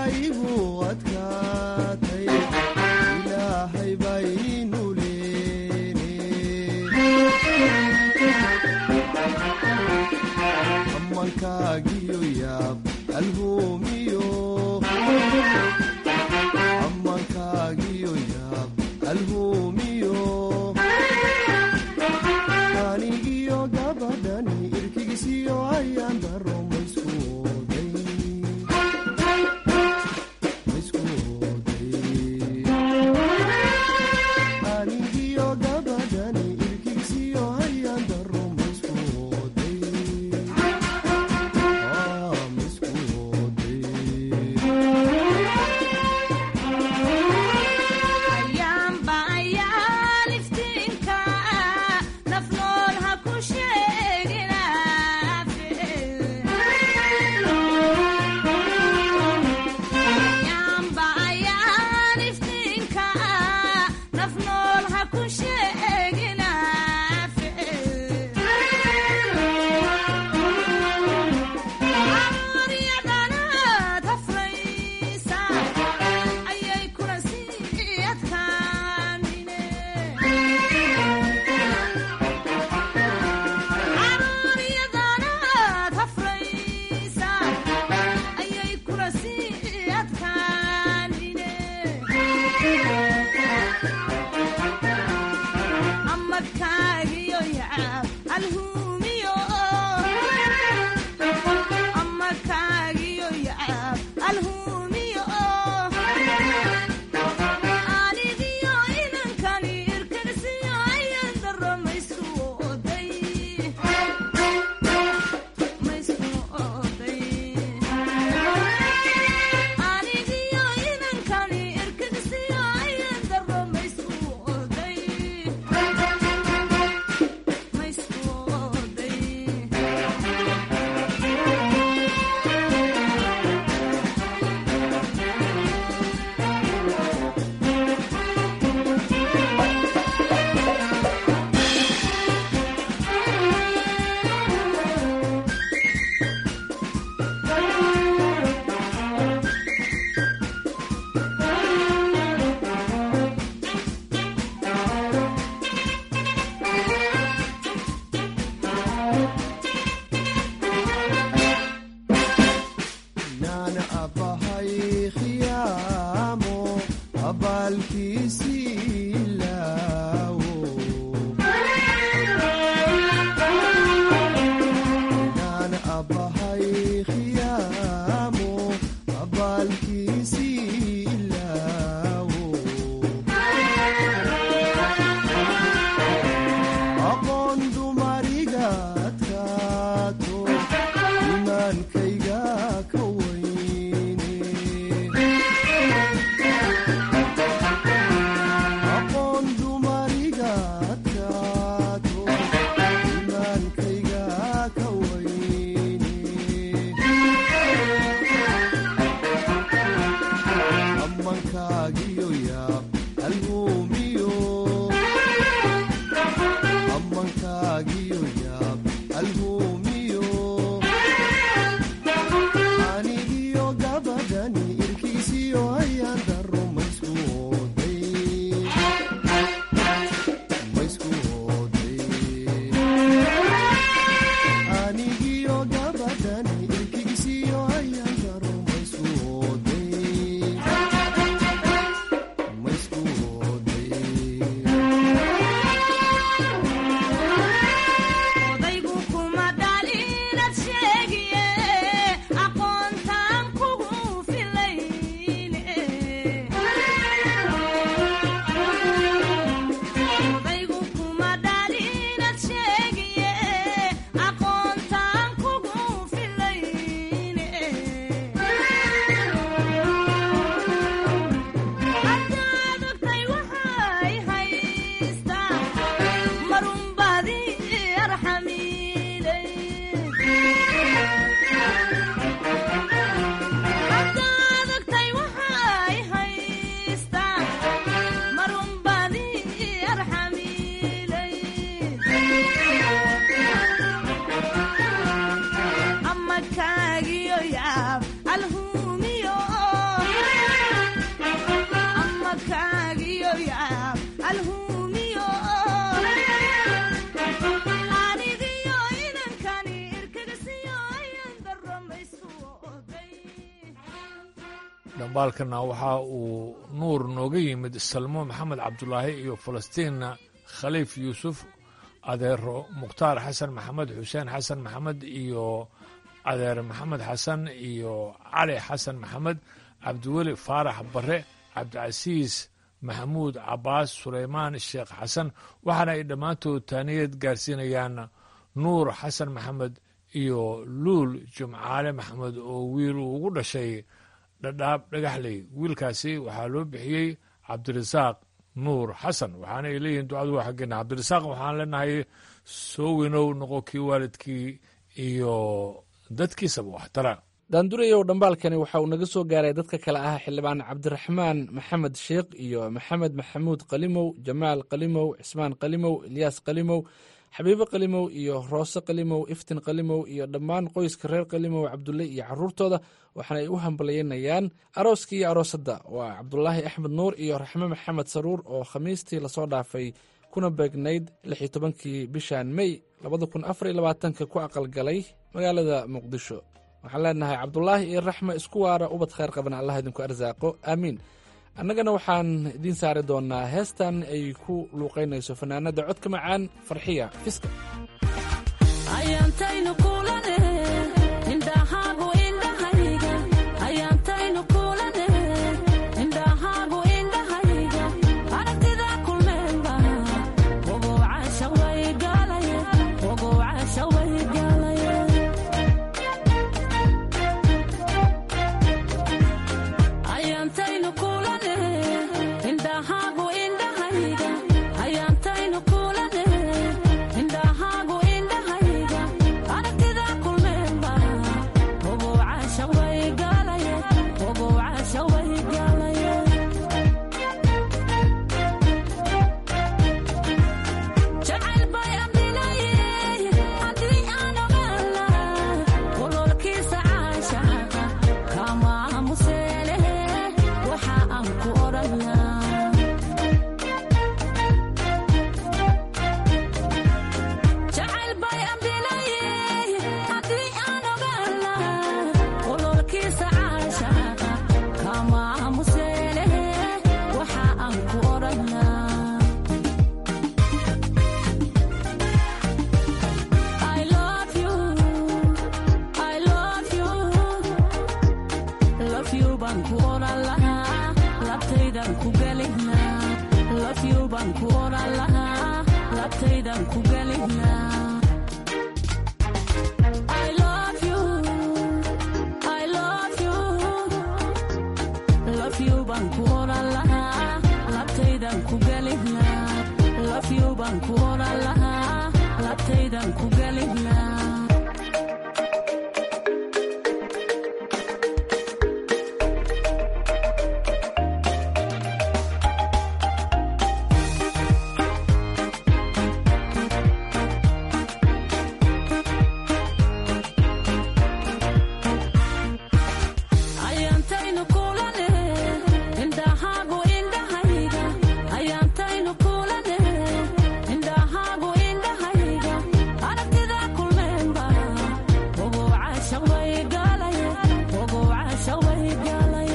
abaalkiisii ilaawo inaan abbahay khiyaamo abaalkiisii ilaawo aqoon dumariga adkaato imaankayga ka weyne aqoon dumariga adkaato imaankayga ka weyne ammankaagiyo yaab alhuumiyo ammankaagiyo yaab alhuumiyo anigiyo gabadhani irkiisiyo ayaan daro maysku oday maysku oday anigiyo gabadhani irkiisiyo ayaan daro maysku oday maysku oday odaygu kuma dhalinad sheegiye aqoontaan kugu filayne odaygu kuma dhalinad sheegiye aqoontaan kugu filayne haddaad ogtay waxay haystaa marunbadi arxamiilay haddaad ogtay waxay haystaa marunbadi arxamiilay ama kaagiyo yaab alhuumiyo ama kaagiyo yaab alhuumiyo anigiyo inankani irkagasiyo ayan daramaysku oday dhambaalkana waxa uu nuur nooga yimid salmo maxamed cabdulaahi iyo falastiinna khaliif yuusuf adeero mukhtaar xasan maxamed xuseen xasan maxamed iyo adeer maxamed xasan iyo cali xasan maxamed cabdiweli faarax bare cabdicasiis maxamuud cabaas suleymaan sheekh xasan waxaana ay dhammaantood taaniyad gaarsiinayaan nuur xasan maxamed iyo luul jumcaale maxamed oo wiil uu ugu dhashay dhadhaab dhagaxley wiilkaasi waxaa loo bixiyey cabdirasaaq nuur xasan waxaana ay leeyihiin ducadu waa xaggeena cabdirasaaq waxaan leenahay soo weynow noqo kii waalidkii iyo dadkiisaba waxtara daandurayow dhambaalkani waxa uu naga soo gaaray dadka kale ah xildhibaan cabdiraxmaan maxamed sheekh iyo maxamed maxamuud qalimow jamaal qalimow cismaan qalimow ilyaas qalimow xabiibo qalimow iyo roose qalimow iftin qalimow iyo dhammaan qoyska reer qalimow cabdulle iyo caruurtooda waxaana ay u hambalyaynayaan arooskii iyo aroosadda waa cabdulaahi axmed nuur iyo raxme maxamed saruur oo khamiistii lasoo dhaafay kuna beegnayd lix iyo tobankii bishan mey labada kun afar iyo labaatanka ku aqalgalay magaalada muqdisho waxaan leenahay cabdulaahi iyo raxme isku waara ubad khayr qaban allah idinku arsaaqo aamiin annagana waxaan idiin saari doonaa heestan ay ku luuqaynayso fanaanada codka macaan farxiya fiska ayaantaynu kulane indhahaagu indhahayga ayaantaynu kulane indhahaagu indhahayga aragtida kulmeenba ogow casha way gaalaye ogow casha way gaalaye ayaantaynu kulane indhahaagu indhahayga ayaantaynu kulane indhahaagu indhahayga aragtida kulmeenba ogow casha way gaalaye ogow casha way gaalaye jacayl bay amdilaye haddii aan ogaala ololkiisa caashaaqa kama aamuseelehe waxa aan ku odhanaa jacayl bay amdilaye haddii aan ogaala ololkiisa caashaaqa kama aamuseelehe love you baan ku oran lahaa labtaydan ku gelin lahaa I love you I love you love you baan ku oran lahaa labtaydan ku gelin lahaa love you baan ku oran lahaa labtaydan ku gelin lahaa ayaantaynu kulane indhahaagu indhahayga ayaantaynu kulane indhahaagu indhahayga aragtida kulmeenba ogow caashaq way galay ogow caashaq way galay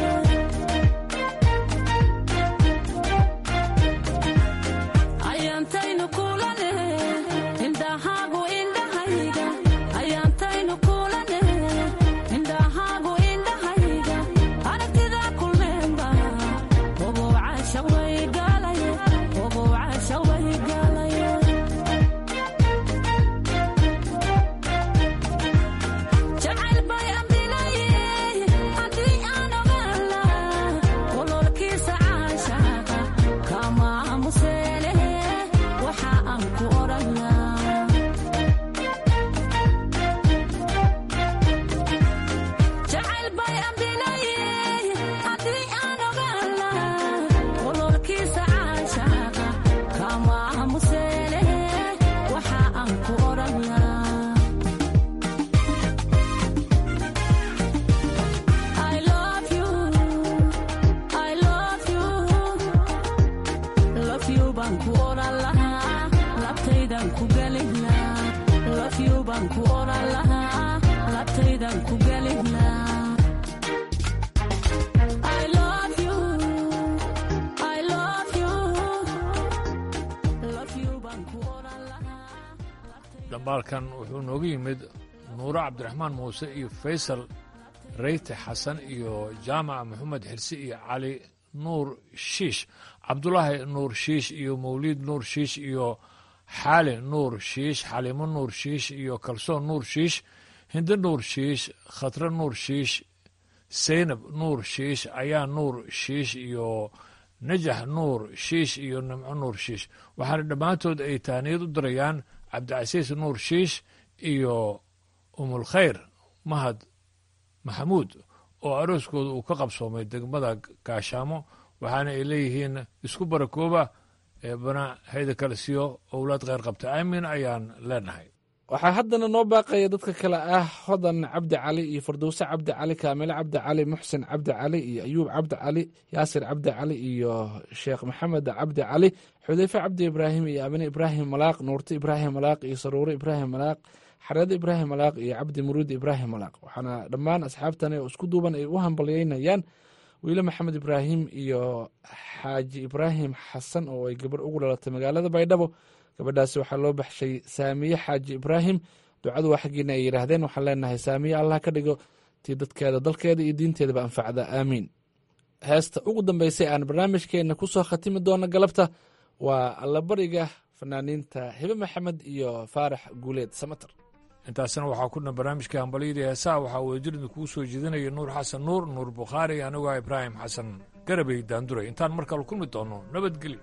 ayaantaynu kulane indhahaagu indhahayga ayaantaynu kulane indhahaagu indhahayga aragtida kulmeenba ogow caashaq way galay ogow caashaq way galay jacayl bay amdilaye haddii aan ogaan lahaa ololkiisa caashaaqa kama aamuseene waxa aan ku odhan lahaa jacayl bay amdilaye haddii aan ogaan lahaa ololkiisa caashaaqa kama aamuseene waxa aan ku odhan lahaa I love you, I love you, love you baan ku oran lahaa, labtaydan ku gelin lahaa, love you baan ku oran lahaa, labtaydan ku gelin lahaa. I love you, I love you, love you baan ku oran lahaa. dhambaalkan wuxuu noogu yimid nuuro cabdiraxmaan muuse iyo faysal reyte xasan iyo jaamac maxamed xirsi iyo cali nuur shiish cabdulaahi nuur shiish iyo mawliid nuur shiish iyo xaali nuur shiish xaliimo nuur shiish iyo kalsoon nuur shiish hindo nuur shiish khatre nuur shiish seynab nuur shiish ayaa nuur shiish iyo najax nuur shiish iyo nimco nuur shiish waxaana dhammaantood ay taaniyad u dirayaan cabdicasiis nuur shiish iyo umulkhayr mahad maxamuud oo arooskooda uu ka qabsoomay degmada gaashaamo waxaana ay leeyihiin isku barakooba ee bana hayda kale siyo owlaad kheyr qabta aamin ayaan leenahay waxaa haddana noo baaqaya dadka kale ah hodan cabdi cali iyo fardowse cabdi cali kaamile cabdi cali muxsin cabdi cali iyo ayuub cabdi cali yaasir cabdi cali iyo sheekh maxamed cabdi cali xudeyfe cabdi ibraahim iyo amine ibraahim malaaq nuurte ibraahim malaaq iyo saruure ibraahim malaaq xareede ibraahim malaaq iyo cabdi muruud ibraahim malaaq waxaana dhammaan asxaabtani oo isku duuban ay u hambalyeynayaan wiile maxamed ibraahim iyo xaaji ibraahim xasan oo ay gabar ugu dhalatay magaalada baydhabo gabadhaasi waxaa loo baxshay saamiye xaaji ibraahim ducadu waa xaggiina ay yidhaahdeen waxaan leenahay saamiye allah ka dhigo tii dadkeeda dalkeeda iyo diinteedaba anfacda aamiin heesta ugu dambeysay aan barnaamijkeenna ku soo khatimi doono galabta waa allabariga fanaaniinta hebe maxamed iyo faarax guuleed samater intaasna waxaa ku dhan barnaamijka hambalyadii heesaha waxaa wadajirida kuu soo jeedinaya nuur xasan nuur nuur bukhaari anigoo ah ibraahim xasan garabay daanduray intaan mar kale kulmi doono nabadgelyo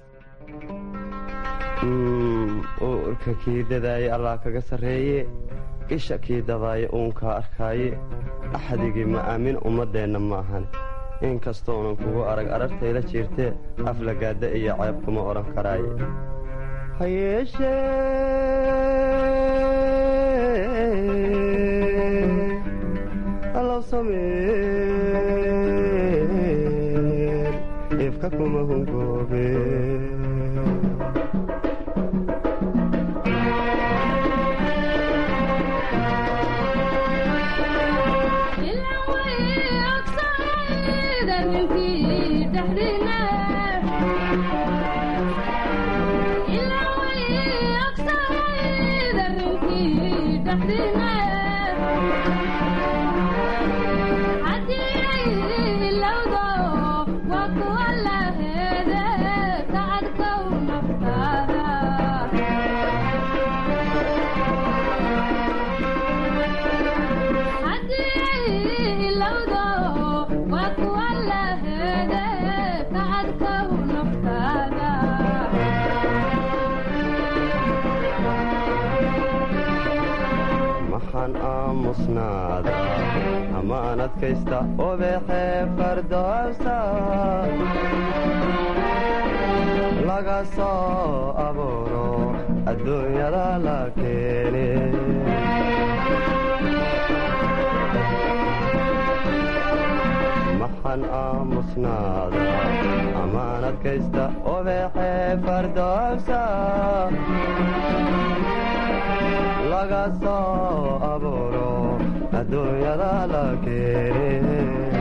uurka kii dadaaye allah kaga sarreeye isha kii dabaaye uunkaa arkaaye axdigii ma aamin ummaddeenna ma ahan inkastoonan kugu arag arartayla jiirtee aflagaadda iyo ceeb kuma odhan karaaye ha yeeshee allow sameen ifka kuma hungoobe Hadii ay ilowdo waa kuwa la heede sacadkow maxaan aamusnaada amaan adkaysta obeexee fardoosa laga soo abuuro adduunyada la keene maxaan aamusnaada amaan adkaysta obeexee fardoosa laga soo abuuro adduunyada la keene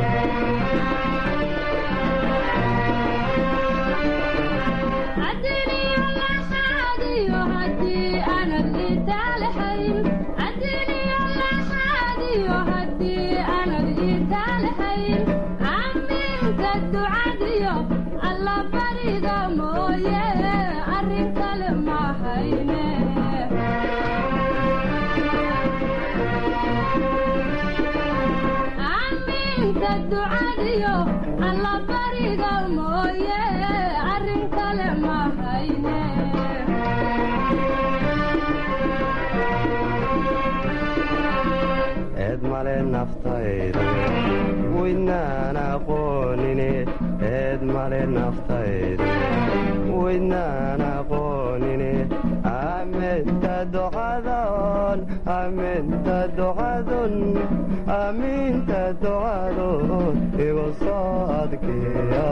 eed male naftayda weydnaan aqoonine eed male naftayda weydnaan aqoonine aminta ducadon aminta ducadun aminta ducadun igu soo adkeeya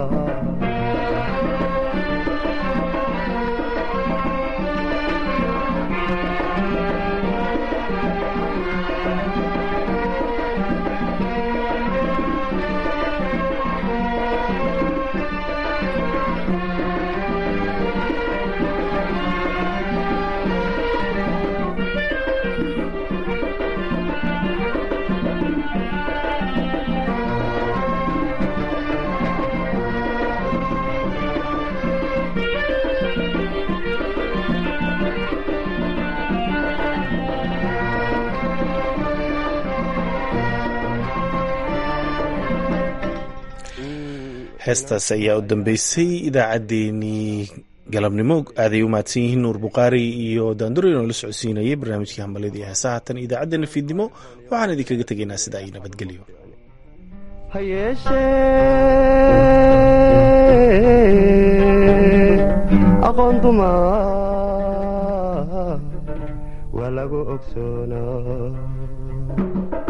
heestaas ayaa u dambeysay idaacaddeenii galabnimo aaday u mahadsan yihiin nuur bukhaari iyo daandureyn oo la socodsiinayay barnaamijkii hambalyada iyo heesaha tan idaacaddeenna fiidnimo waxaan idinkaga tegaynaa sida ay nabadgelyo ha yeeshee aqoon duma waa lagu ogsoonaa